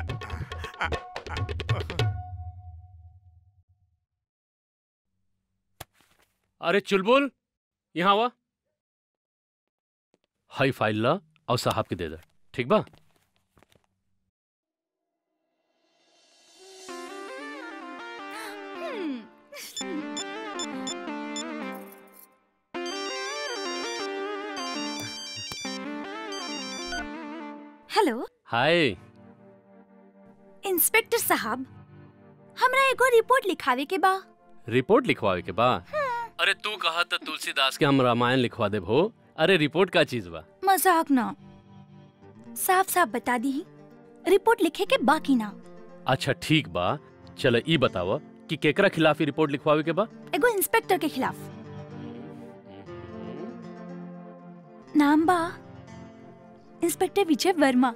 अरे चुलबुल यहाँ आवा हाई फाइल ला और साहब के दे दे ठीक बा हेलो हाय इंस्पेक्टर साहब हमरा एगो रिपोर्ट लिखावे के बा रिपोर्ट लिखवावे के बा अरे तू कहा तो तुलसीदास के हम रामायण लिखवा दे भो अरे रिपोर्ट का चीज बा मजाक ना साफ साफ बता दी रिपोर्ट लिखे के बाकी ना अच्छा ठीक बा चल ई बतावा कि केकरा खिलाफ ही रिपोर्ट लिखवावे के बा एगो इंस्पेक्टर के खिलाफ नाम बा इंस्पेक्टर विजय वर्मा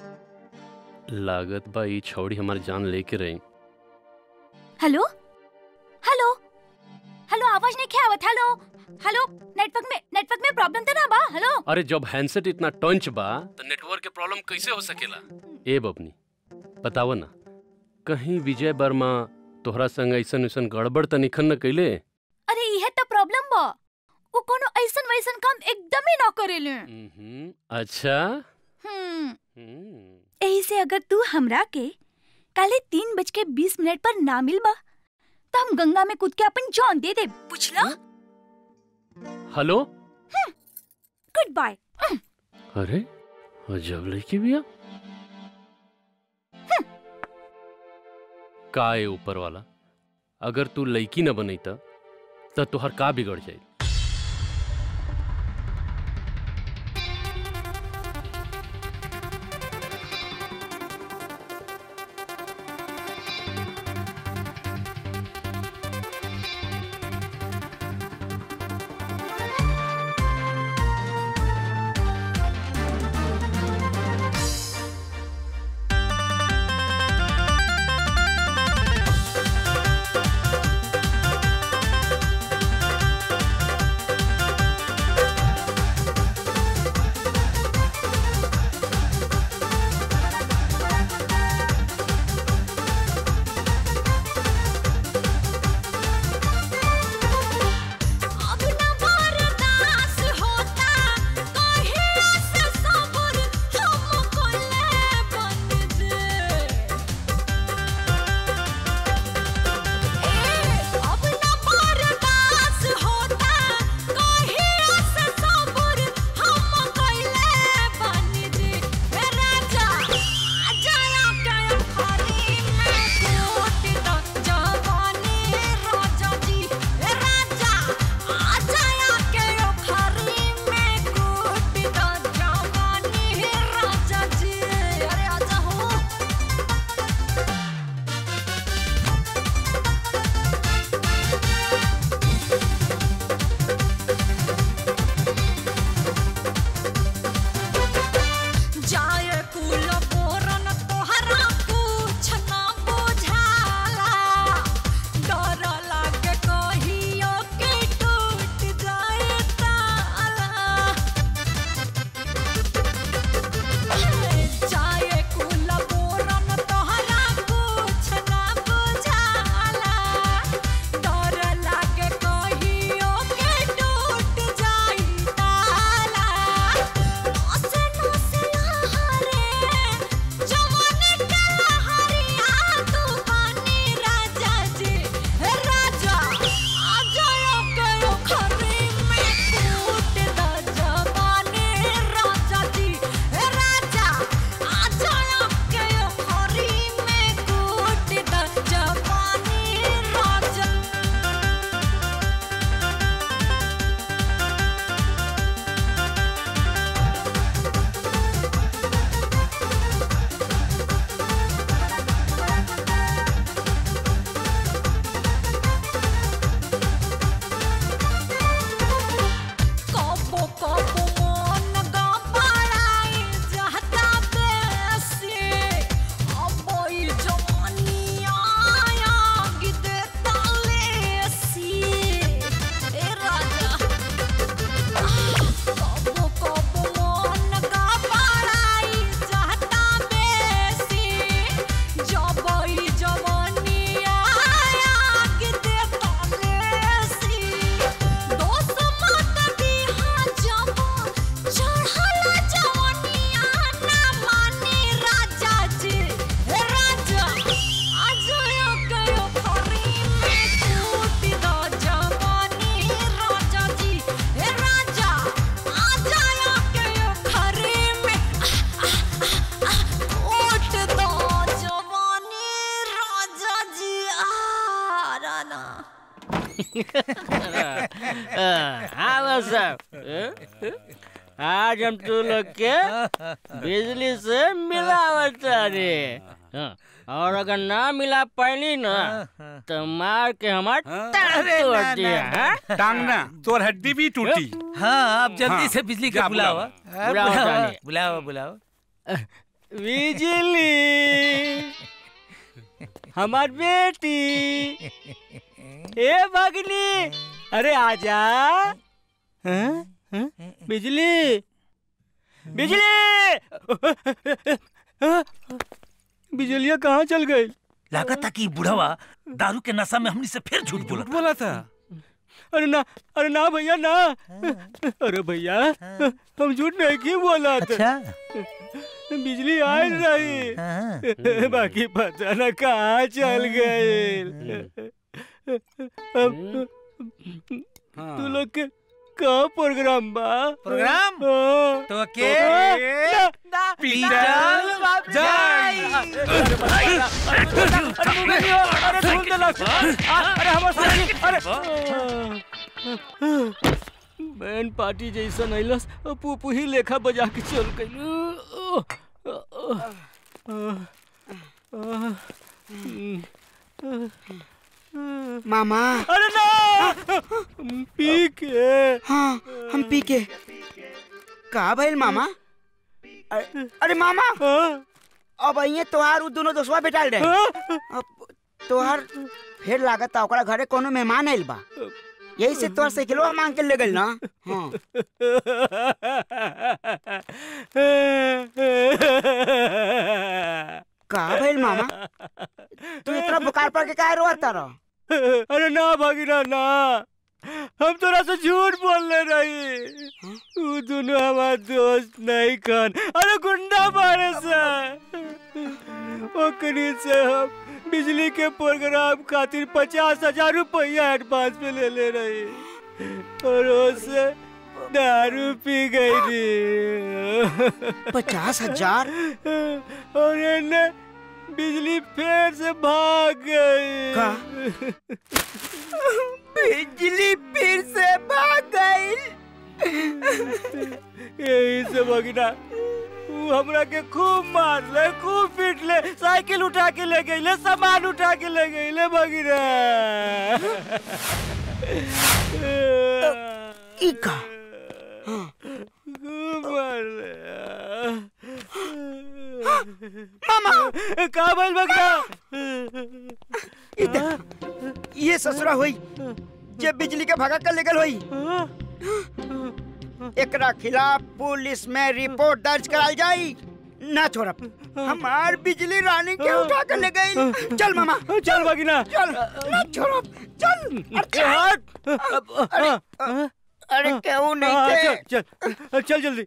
लागत बा ई छौड़ी हमारी जान लेके रही हेलो हेलो हेलो आवाज नहीं क्या आवत हेलो हेलो नेटवर्क में नेटवर्क में प्रॉब्लम तो ना बा हेलो अरे जब हैंडसेट इतना टंच बा तो नेटवर्क के प्रॉब्लम कैसे हो सकेला ए बबनी बताव ना कहीं विजय वर्मा तोहरा संग ऐसन ऐसन गड़बड़ त निखन न कैले अरे इहे तो प्रॉब्लम बा वो कोनो ऐसन वैसन काम एकदम ही ना करेले अच्छा हम्म यही से अगर तू हमरा के काले तीन बज के बीस मिनट पर ना मिलबा तो हम गंगा में कूद के अपन जान दे दे पुछला हेलो गुड बाय अरे अजब लड़की बिया का है ऊपर वाला अगर तू लड़की न बनैता त तोहर का बिगड़ जाई हाँ बस साहब आज हम तू लोग के बिजली से मिलावट रे हाँ, और अगर ना मिला पाइली ना तो मार के हमार टांग तोड़ दिया हाँ? टांग ना तोर हड्डी भी टूटी हाँ आप जल्दी हाँ, से बिजली जा का बुलाओ बुलाओ। हाँ, बुलाओ बुलाओ जाने। बुलाओ बुलाओ बिजली हमार बेटी ए भगनी अरे आजा हाँ? हाँ? बिजली बिजली बिजलिया कहाँ चल गई लगा था कि बुढ़वा दारू के नशा में हमनी से फिर झूठ बोला बोला था अरे ना अरे ना भैया ना अरे भैया हम झूठ नहीं की बोला था बिजली आ रही बाकी पता ना कहाँ चल गए अब तू लोग के का प्रोग्राम बा प्रोग्राम? हाँ। तो के हाँ, ना, पीटल जाई। अरे भाई, अरे धुन दे, अरे मुंह में नहीं हो, अरे धुन दे लग। आ, अरे हमारे सामने, अरे बैन पार्टी जैसा नैलस पुपू ही लेखा बजा के चल गई मामा अरे ना पी के हाँ हम पी के का भइल मामा अरे, अरे मामा अब अइए तोहार उ दोनों दोस्तवा बेटाल रहे अब तोहार फिर लागत ओकरा घरे कोनो मेहमान आइल बा यही से तोहर साइकिलवा मांग के ले गइल ना हाँ का भइल मामा तू इतना बुखार पड़ के काहे रोता रह अरे ना भगीना ना हम तोरा से झूठ बोलने रही वो दोनों हमारे दोस्त नहीं खान अरे गुंडा मारे से ओकरी से हम बिजली के प्रोग्राम खातिर पचास हजार रुपया एडवांस पे ले ले रही और उससे दारू पी गई थी पचास हजार और इन्हें बिजली फिर से भाग गई का? बिजली फिर से भाग गई यही से भगना वो हमरा के खूब मार ले खूब पीट ले साइकिल उठा के ले गई ले सामान उठा के ले गई ले भगीना इका खूब मार ले मामा का भइल भगना इधर ये ससुरा हुई जे बिजली के भगा कर लेगल हुई एकरा खिलाफ पुलिस में रिपोर्ट दर्ज कराल जाई ना छोड़ब हमार बिजली रानी के उठा कर ले गई चल मामा चल भगीना चल ना छोड़ब चल अरे अरे, अरे क्यों नहीं हाँ, थे चल चल चल जल्दी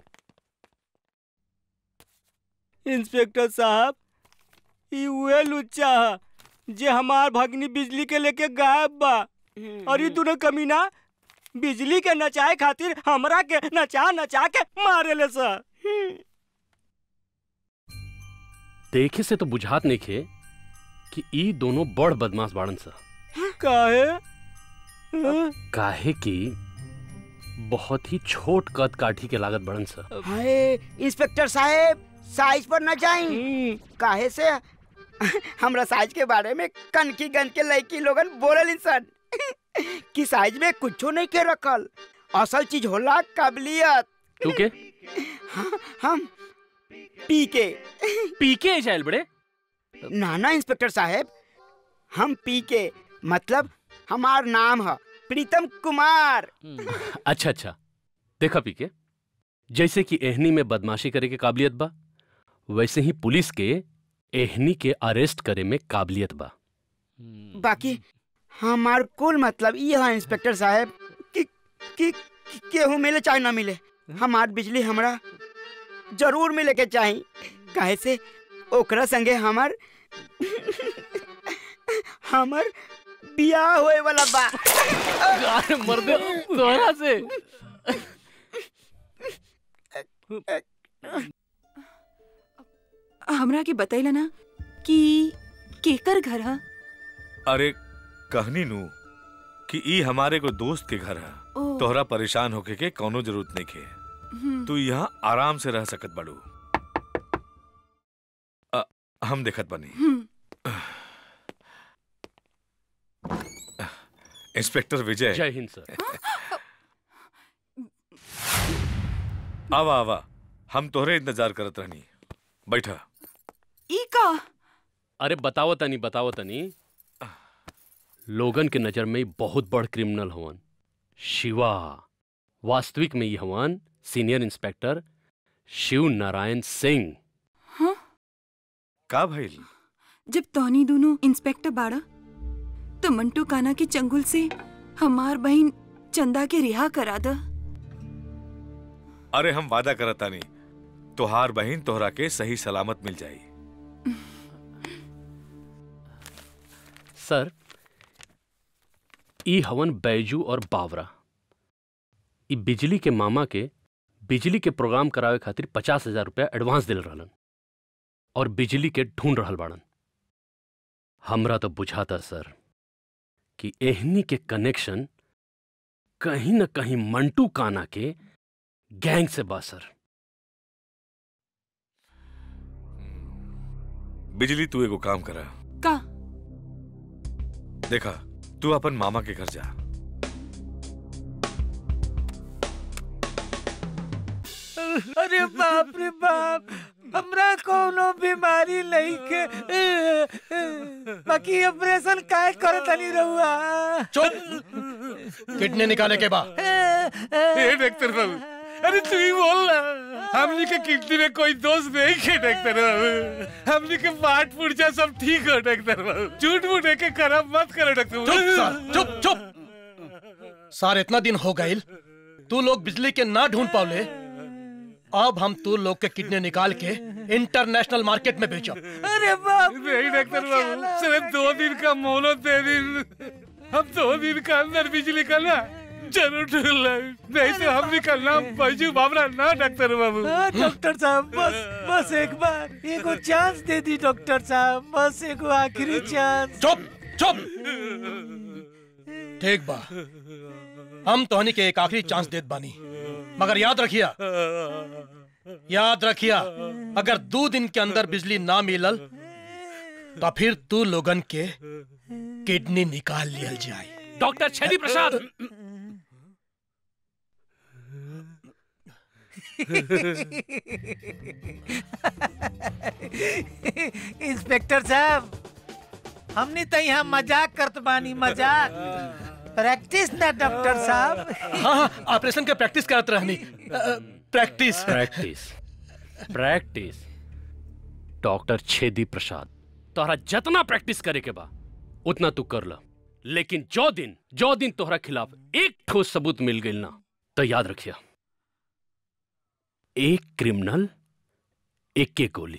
इंस्पेक्टर साहब ई उहे लुच्चा ह जे हमार भगनी बिजली के लेके गायब बा और ये दोनों कमीना बिजली के नचाए खातिर हमरा के नचा नचा के मारे ले सर देखे से तो बुझात नहीं खे कि ई दोनों बड़ बदमाश बाड़न सा काहे काहे कि बहुत ही छोट कद काठी के लागत बड़न सा हाय इंस्पेक्टर साहब साइज पर न जाई काहे से हमरा साइज के बारे में कनकी गन के लड़की लोगन बोलल इंसान कि साइज में कुछो नहीं के रखल असल चीज होला काबिलियत तू के हम पी के पी के जाइल बड़े नाना इंस्पेक्टर साहब हम पी के मतलब हमार नाम है प्रीतम कुमार अच्छा अच्छा देखा पी के जैसे कि एहनी में बदमाशी करे के काबिलियत बा वैसे ही पुलिस के एहनी के अरेस्ट करे में काबिलियत बा बाकी हमार कुल मतलब ये है इंस्पेक्टर साहब कि कि कि केहू मिले चाहे ना मिले हमार बिजली हमरा जरूर मिले के चाही काहे से ओकरा संगे हमर हमर बियाह होए वाला बा अरे मर्दे तोहरा से हमरा के बतैला ना कि केकर घर है अरे कहनी नू कि ई हमारे को दोस्त के घर है ओ। तोहरा परेशान होके के कौनो जरूरत नहीं के हम्म। तू यहाँ आराम से रह सकत बड़ू अ, हम देखत बनी इंस्पेक्टर विजय जय हिंद सर आवा आवा हम तोहरे इंतजार करत रहनी बैठा ई का अरे बताओ तनी बताओ तनी लोगन के नजर में ई बहुत बड़ क्रिमिनल हवन शिवा वास्तविक में ये हवन सीनियर इंस्पेक्टर शिव नारायण सिंह का भइल जब तोहनी दोनों इंस्पेक्टर बाड़ा तो मंटू काना के चंगुल से हमार बहन चंदा के रिहा करा द अरे हम वादा करतानी तोहार बहन तोहरा के सही सलामत मिल जाई सर ई हवन बैजू और बावरा ई बिजली के मामा के बिजली के प्रोग्राम करावे खातिर पचास हजार रुपया एडवांस दिल रहलन और बिजली के ढूंढ रहल बाड़न हमरा तो बुझाता सर कि एहनी के कनेक्शन कहीं न कहीं मंटू काना के गैंग से बा सर बिजली तू एगो काम करा का देखा तू अपन मामा के घर जा अरे बाप रे बाप हमरा कोनो बीमारी नहीं के बाकी ऑपरेशन काय करे तनी रहुआ चुप किडनी निकाले के बाद ए डॉक्टर बाबू अरे तू ही बोल ना हमनी के किडनी में कोई दोष नहीं है डॉक्टर बाबू हमनी के पार्ट पुर्जा सब ठीक हो डॉक्टर बाबू झूठ मूठ के खराब मत करो डॉक्टर चुप सर चुप चुप सर इतना दिन हो गए तू लोग बिजली के ना ढूंढ पाओले अब हम तू लोग के किडनी निकाल के इंटरनेशनल मार्केट में बेचो अरे बाप नहीं डॉक्टर बाबू सिर्फ दो दिन का मोहलत दे दिन हम दो दिन का अंदर बिजली का ना जरूर ढूंढ लाए। नहीं तो हम निकलना बैजू बाबरा ना डॉक्टर बाबू हाँ, डॉक्टर साहब बस बस एक बार एगो चांस दे दी डॉक्टर साहब बस एगो आखिरी चांस चुप चुप ठीक बा हम तोहनी के एक आखिरी चांस देत बानी मगर याद रखिया याद रखिया अगर दो दिन के अंदर बिजली ना मिलल तो फिर तू लोगन के किडनी निकाल लियल जाए डॉक्टर छेदी प्रसाद इंस्पेक्टर साहब हमने तो यहाँ मजाक करत बानी मजाक प्रैक्टिस ना डॉक्टर साहब हाँ हाँ ऑपरेशन के प्रैक्टिस करत रहनी practice practice practice doctor Chhedi Prasad तोहरा जितना प्रैक्टिस करे के बा उतना तू कर ला लेकिन जो दिन जो दिन तोहरा खिलाफ एक ठोस सबूत मिल गई ना तो याद रखिया एक क्रिमिनल एक के गोली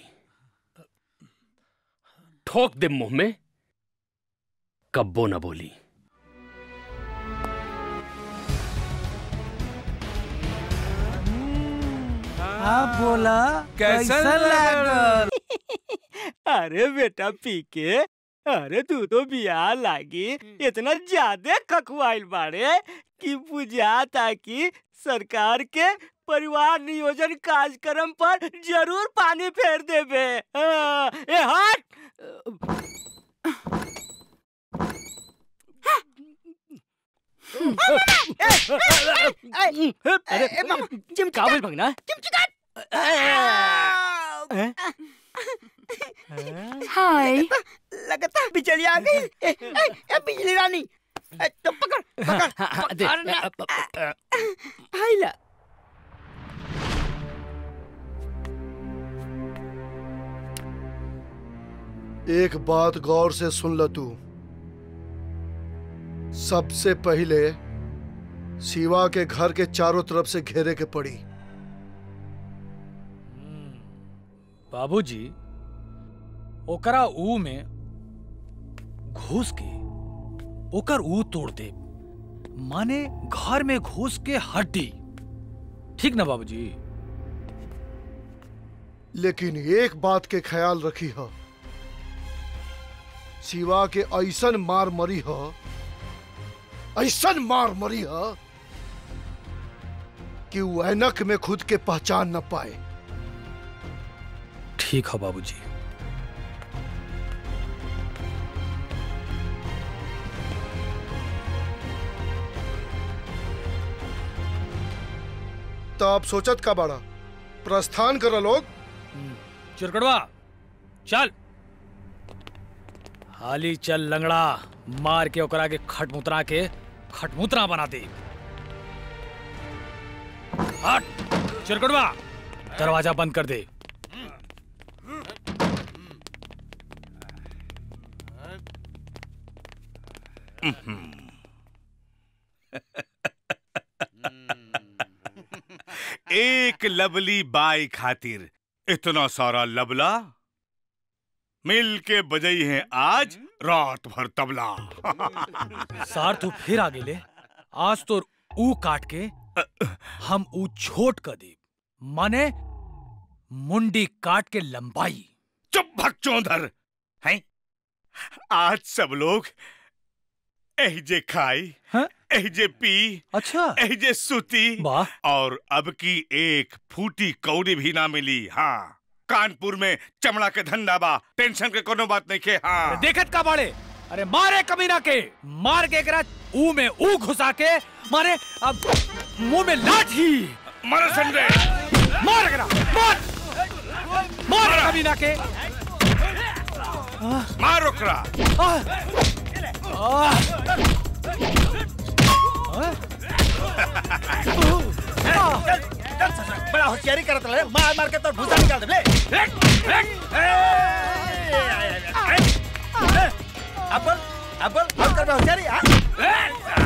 ठोक दे मुंह में कब्बो ना बोली आप बोला कैसा लागल अरे बेटा पी के अरे तू तो बियाह लागी इतना ज्यादा खखुआइल बाड़े कि बुझाता कि सरकार के परिवार नियोजन कार्यक्रम पर जरूर पानी फेर देबे हाँ, ए हट काबिल भगना हाय लगता बिजली आ गई ए, ए, ए, बिजली रानी ए, तो पकड़ पकड़ दे, पकड़ भाई ला एक बात गौर से सुन ल तू सबसे पहले शिवा के घर के चारों तरफ से घेरे के पड़ी बाबूजी ओकरा ऊ में घुस के ओकर ऊ तोड़ दे माने घर में घुस के हड्डी ठीक ना बाबूजी लेकिन एक बात के ख्याल रखी ह शिवा के ऐसन मार मरी ह ऐसन मार मरी ह कि वो ऐनक में खुद के पहचान न पाए ठीक है बाबूजी तो आप सोचत का बड़ा प्रस्थान कर लोग चिरकड़वा चल हाली चल लंगड़ा मार के ओकरा के खटमुतरा के खटमुतरा बना दे हट चिरकड़वा दरवाजा बंद कर दे एक लवली बाई खातिर इतना सारा लबला मिल के बजई है आज रात भर तबला सार तू फिर आ गेले आज तो ऊ काट के हम ऊ छोट कर दी माने मुंडी काट के लंबाई चुप भक्चोंधर हैं आज सब लोग एहजे खाई एहजे पी अच्छा एहजे सुती और अब की एक फूटी कौड़ी भी ना मिली हाँ कानपुर में चमड़ा के धंधा बा टेंशन के कोनो बात नहीं के हाँ देखत का बाड़े अरे मारे कमीना के मार के एकरा ऊ में ऊ घुसा के मारे अब मुंह में लाठी मारो संजय मार एकरा मार मार कमीना के मार ओकरा बड़ा होशियारी करत रहे मार मार के तो भूसा निकाल दे ले अब्बल अब्बल और कर होशियारी हां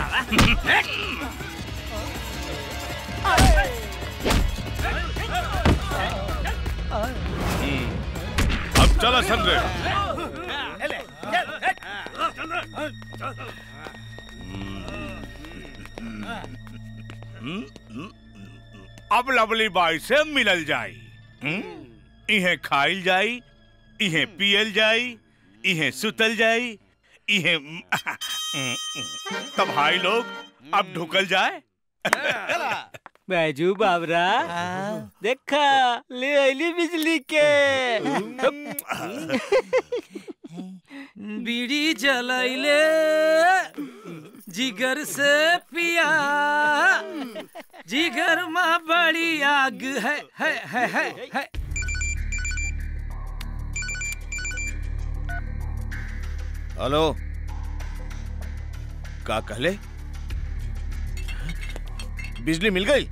अब चला संजय अब लवली बाई से मिलल जाई हम्म? इहे खाइल जाई इहे पियल जाई इहे सुतल जाई इहे तब हाई लोग अब ढुकल जाए बैजू बाबरा देखा ले आईली बिजली के बीड़ी जलैले जिगर से पिया जिगर में बड़ी आग है है है है, है। हेलो का कहले बिजली मिल गई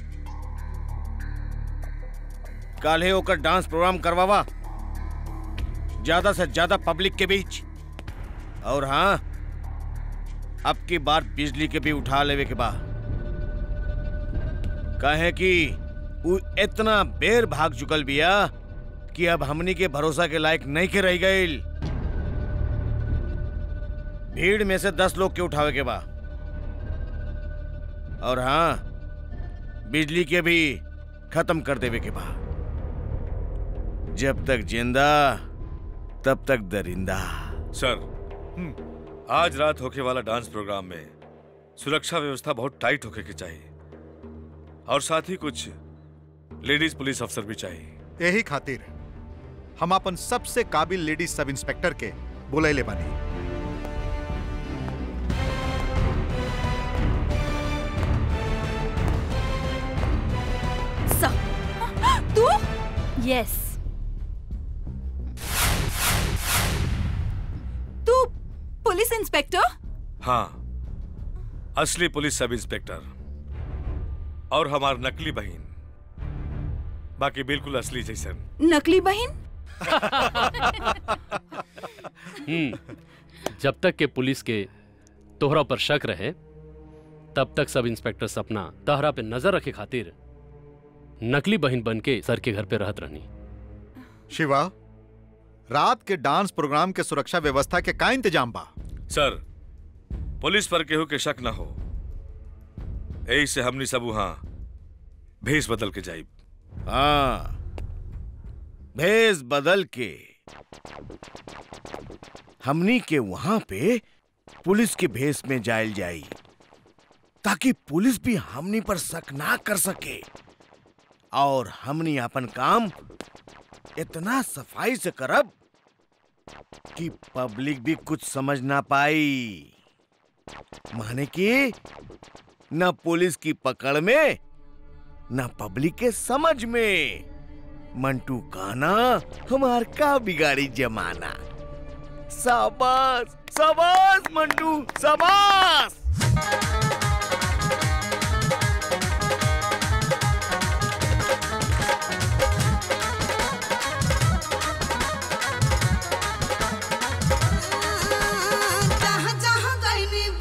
काले ओकर डांस प्रोग्राम करवावा ज्यादा से ज्यादा पब्लिक के बीच और हाँ अब की बार बिजली के भी उठा लेवे के बाद कहे कि उ इतना बेर भाग चुकल बिया कि अब हमनी के भरोसा के लायक नहीं के रह गईल भीड़ में से दस लोग के उठावे के बा और हाँ बिजली के भी खत्म कर देवे के बा जब तक जिंदा तब तक दरिंदा सर आज रात होके वाला डांस प्रोग्राम में सुरक्षा व्यवस्था बहुत टाइट होके के चाहिए और साथ ही कुछ लेडीज पुलिस अफसर भी चाहिए यही खातिर हम अपन सबसे काबिल लेडी सब इंस्पेक्टर के बुलैले बानी तू यस तू पुलिस इंस्पेक्टर हाँ असली पुलिस सब इंस्पेक्टर और हमार नकली बहन बाकी बिल्कुल असली जैसन नकली बहन हम्म जब तक के पुलिस के तोहरा पर शक रहे तब तक सब इंस्पेक्टर सपना तहरा पे नजर रखे खातिर नकली बहन बन के सर के घर पे रहत रहनी शिवा रात के डांस प्रोग्राम के सुरक्षा व्यवस्था के का इंतजाम बा सर पुलिस पर केहू के शक न हो यही से हमनी सब वहां भेष बदल के जाइब हाँ भेष बदल के हमनी के वहां पे पुलिस के भेष में जायल जाई ताकि पुलिस भी हमनी पर शक ना कर सके और हमनी अपन काम इतना सफाई से करब कि पब्लिक भी कुछ समझ ना पाई माने कि न पुलिस की पकड़ में न पब्लिक के समझ में मंटू काना हमार का बिगाड़ी जमाना शाबाश शाबाश मंटू शाबाश जहाँ जहाँ गईनी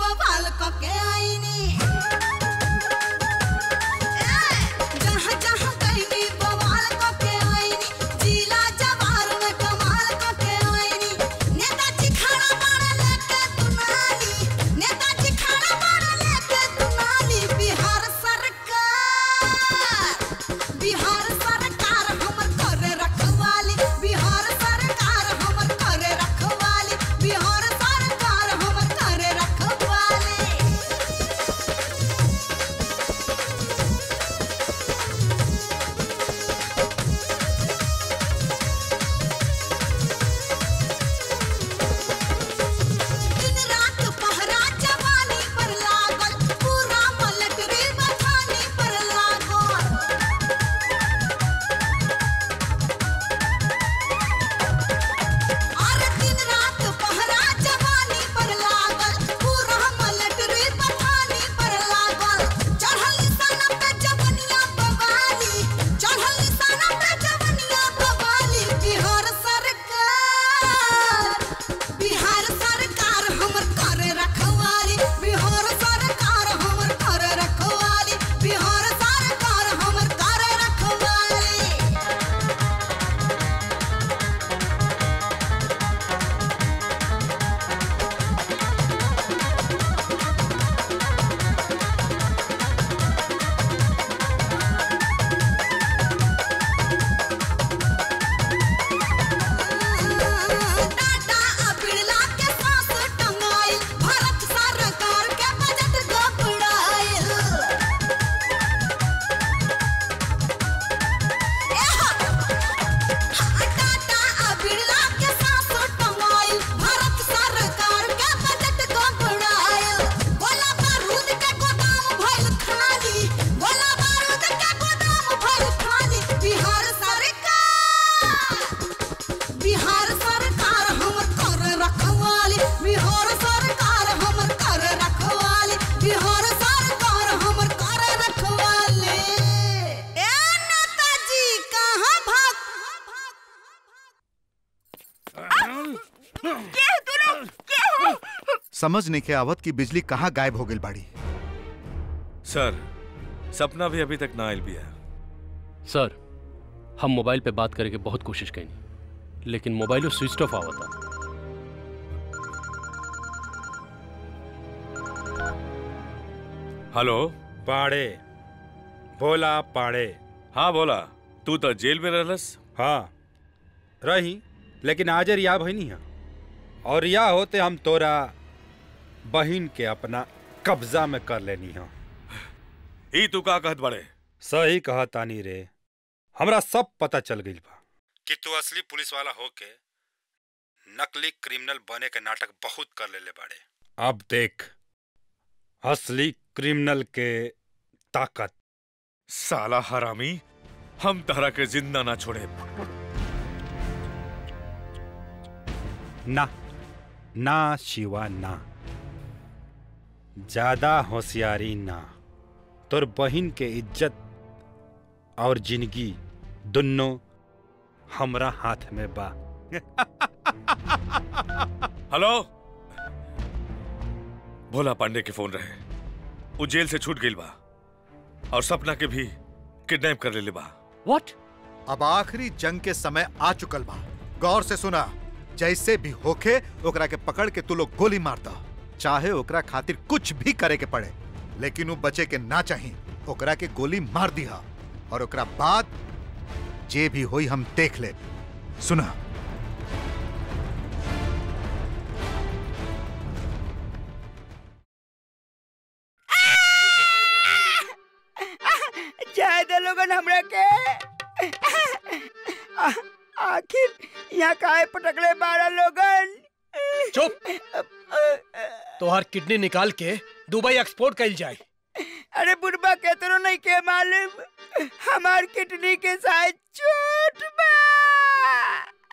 समझ नहीं के आवत की बिजली कहाँ गायब हो गई बाड़ी सर सपना भी अभी तक ना आयल बिया सर हम मोबाइल पे बात करे के बहुत कोशिश कैनी लेकिन मोबाइलो स्विच ऑफ आवता हेलो पाड़े बोला पाड़े हाँ बोला तू तो जेल में रहलस हाँ रही लेकिन आज रिया भई है और रिया होते हम तोरा बहिन के अपना कब्जा में कर लेनी है ई तू का कहत बड़े सही कहा तानी रे हमरा सब पता चल गई बा कि तू असली पुलिस वाला होके नकली क्रिमिनल बने के नाटक बहुत कर लेले बाड़े अब देख असली क्रिमिनल के ताकत साला हरामी हम तहरा के जिंदा ना छोड़े ना ना शिवा ना ज्यादा होशियारी ना तोर बहिन के इज्जत और जिंदगी दोनों हमरा हाथ में बा हेलो भोला पांडे के फोन रहे वो जेल से छूट गई बा और सपना के भी किडनैप कर ले बा व्हाट अब आखिरी जंग के समय आ चुकल बा गौर से सुना जैसे भी होखे ओकरा के पकड़ के तू लोग गोली मारता चाहे ओकरा खातिर कुछ भी करे के पड़े लेकिन वो बचे के ना चाही ओकरा के गोली मार दिया और ओकरा बाद जे भी होई हम देख ले सुना जाए दे लोगन हमरा के आ, आखिर यहाँ काहे पटकले बारह लोगन चुप तोहर किडनी निकाल के दुबई एक्सपोर्ट कइल जाए अरे बुढ़बा केतरो नहीं के मालूम हमार किडनी के साथ चोट बा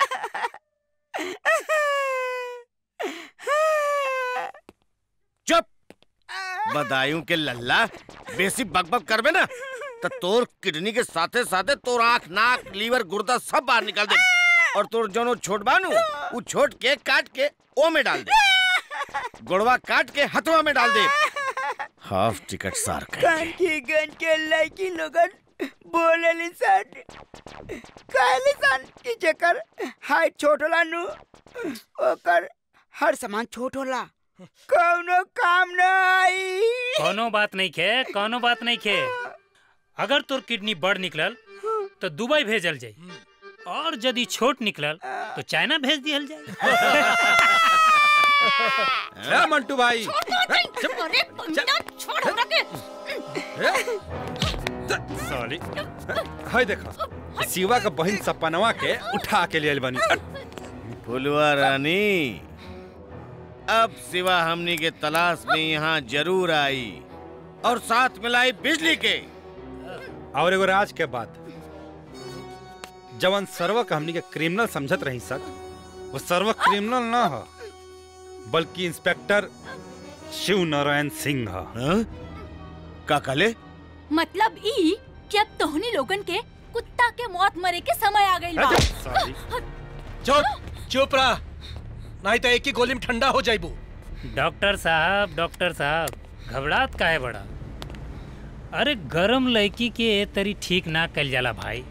चुप बदायूं के लल्ला बेसी बकबक करबे ना तो तोर किडनी के साथे साथे तोर आंख नाक लीवर गुर्दा सब बाहर निकाल दे और तोर जोनो छोट बानू उ छोट के काट के ओ में डाल दे गोड़वा काट के हथवा में डाल दे हाफ टिकट सार कर कान की गन के लड़की लोगन बोले लिसन कहली सन कि जेकर हाइट छोट होला नु ओकर हर सामान छोट होला कौनो काम न आई कोनो बात नहीं खे कोनो बात नहीं खे अगर तोर किडनी बड़ निकलल तो दुबई भेजल जाई और यदि छोट निकलल तो चाइना भेज दियल जाए ए, मंटू भाई अरे पंडिता छोड़ हमरा के साली हाय देखा शिवा का बहन सपनवा के उठा के लिए बनी फुलवा रानी अब सिवा हमनी के तलाश में यहाँ जरूर आई और साथ मिलाई बिजली के और एगो राज के बात जवन सर्व का हमनी के क्रिमिनल समझत रही सक वो सर्व क्रिमिनल ना हो बल्कि इंस्पेक्टर शिव नारायण सिंह ह का कहले मतलब ई कि अब तोहनी लोगन के कुत्ता के मौत मरे के समय आ गइल बा चुप चुप रहा नहीं तो एक ही गोली में ठंडा हो जाइबू डॉक्टर साहब डॉक्टर साहब घबरात काहे बड़ा अरे गरम लड़की के ए तरी ठीक ना कल जाला भाई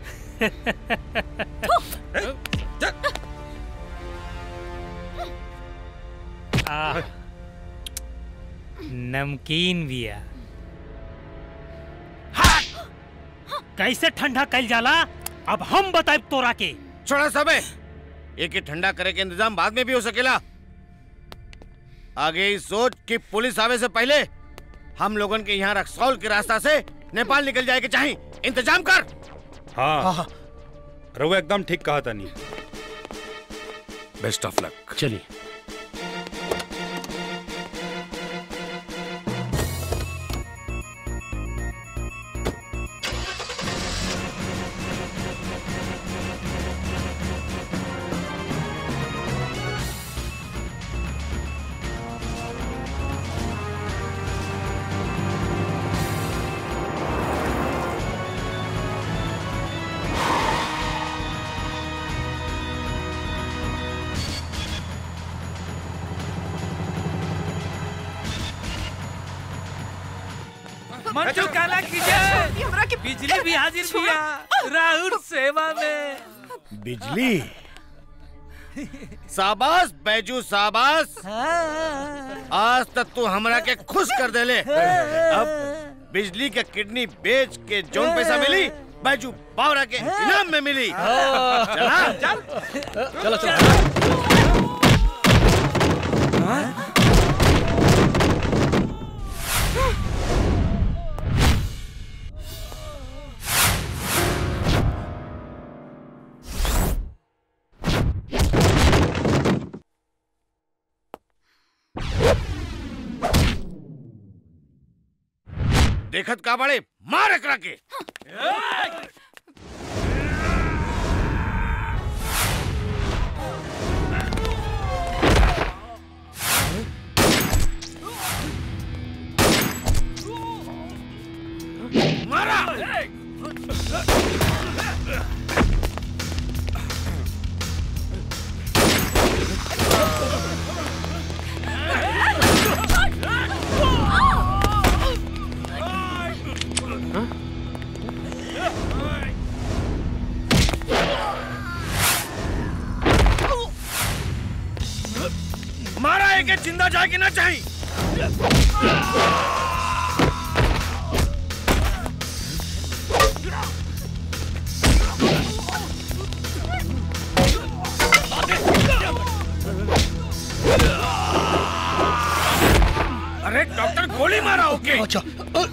आह, नमकीन बिया कैसे ठंडा कल जाला अब हम बताए तोरा के छोड़ा सबे एक ही ठंडा करे के इंतजाम बाद में भी हो सकेला आगे ही सोच कि पुलिस आवे से पहले हम लोगन के यहाँ रक्सौल के रास्ता से नेपाल निकल जाए के चाहिए इंतजाम कर हाँ रघु एकदम ठीक कहा तनी बेस्ट ऑफ लक चलिए मंटू काला की जय बिजली भी हाजिर भैया राहुल सेवा में बिजली शाबाश बैजू शाबाश आज तक तू हमरा के खुश कर देले अब बिजली के किडनी बेच के जोन पैसा मिली बैजू बावरा के इनाम में मिली चला चल चलो चलो देखत का बड़े मार एकरा के मारा मारा है कि जिंदा जाके ना चाहिए अरे डॉक्टर गोली मारा ओके अच्छा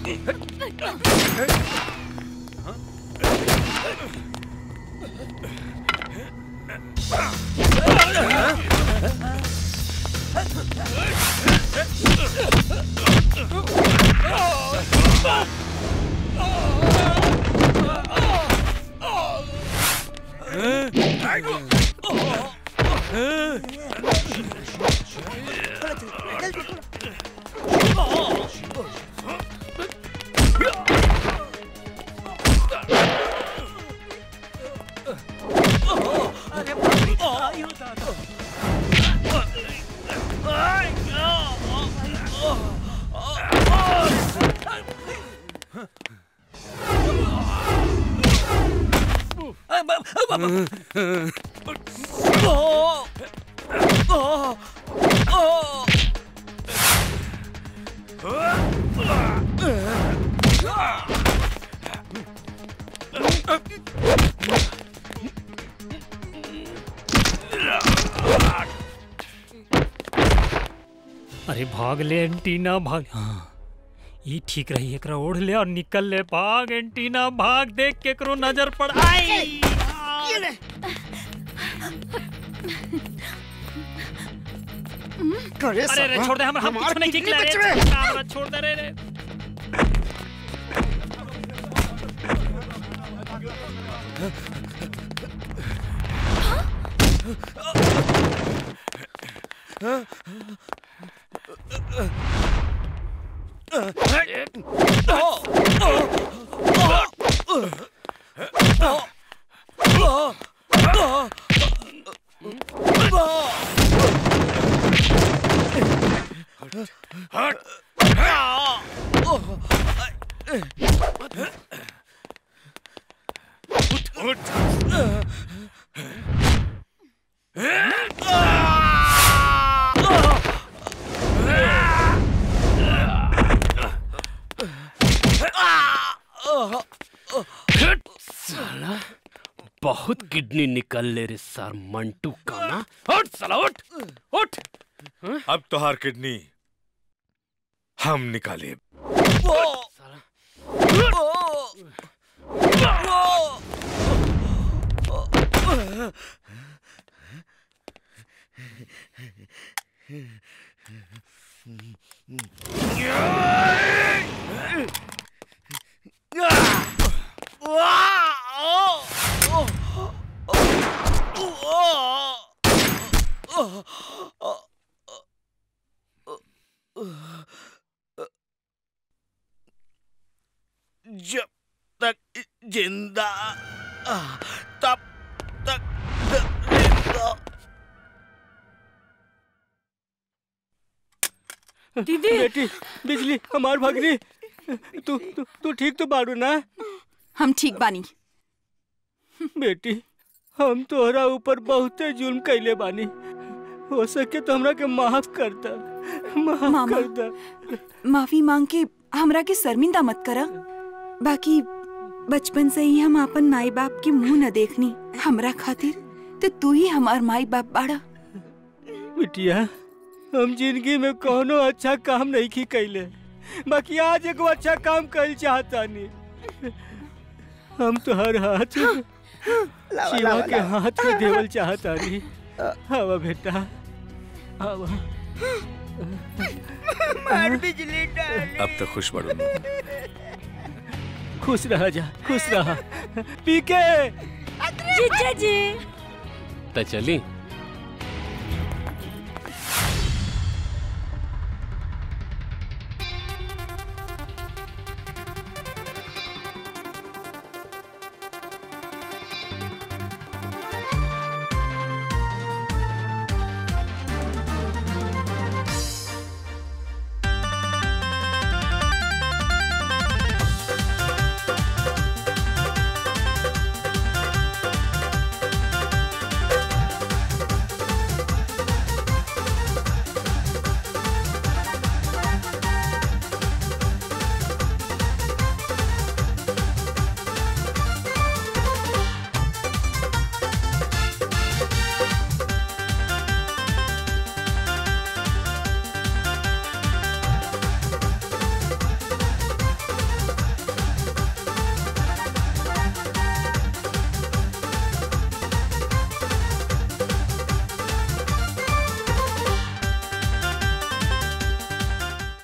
अरे भाग ले एंटीना भाग हाँ ये ठीक रही एकरा ओढ़ ले और निकल ले भाग एंटीना भाग देख केकरो नजर पड़ आई करे अरे रे साला, छोड़ दे हम हम हमार कुछ नहीं किडनी किकला रे बच गए। हमरा छोड़ दे रे रे साला बहुत किडनी निकल ले रे सर मंटू का ना उठ साला उठ उठ अब तोहार किडनी हम निकाले जब तक जिंदा तब तक जिंदा दीदी बेटी बिजली हमार भगनी तू तू तू ठीक तो बाड़ू ना हम ठीक बानी बेटी हम तोहरा ऊपर बहुते जुल्म कैले बानी हो सके तो हमरा के माफ कर दा माफ मामा। कर दा माफी मांग के हमरा के शर्मिंदा मत करा बाकी बचपन से ही हम अपन माई बाप के मुंह न देखनी हमरा खातिर तो तू ही हमार माई बाप बाड़ा बिटिया हम जिंदगी में कोनो अच्छा काम नहीं की कैले बाकी आज एगो अच्छा काम कर चाहता नहीं हम तो हर हाथ लावा, शिवा लावा, के लावा। हाथ में देवल चाहता नहीं हवा बेटा हवा मार बिजली डाली अब तक खुश बढ़ू खुश रहा जा खुश रहा पीके जीजा जी त चली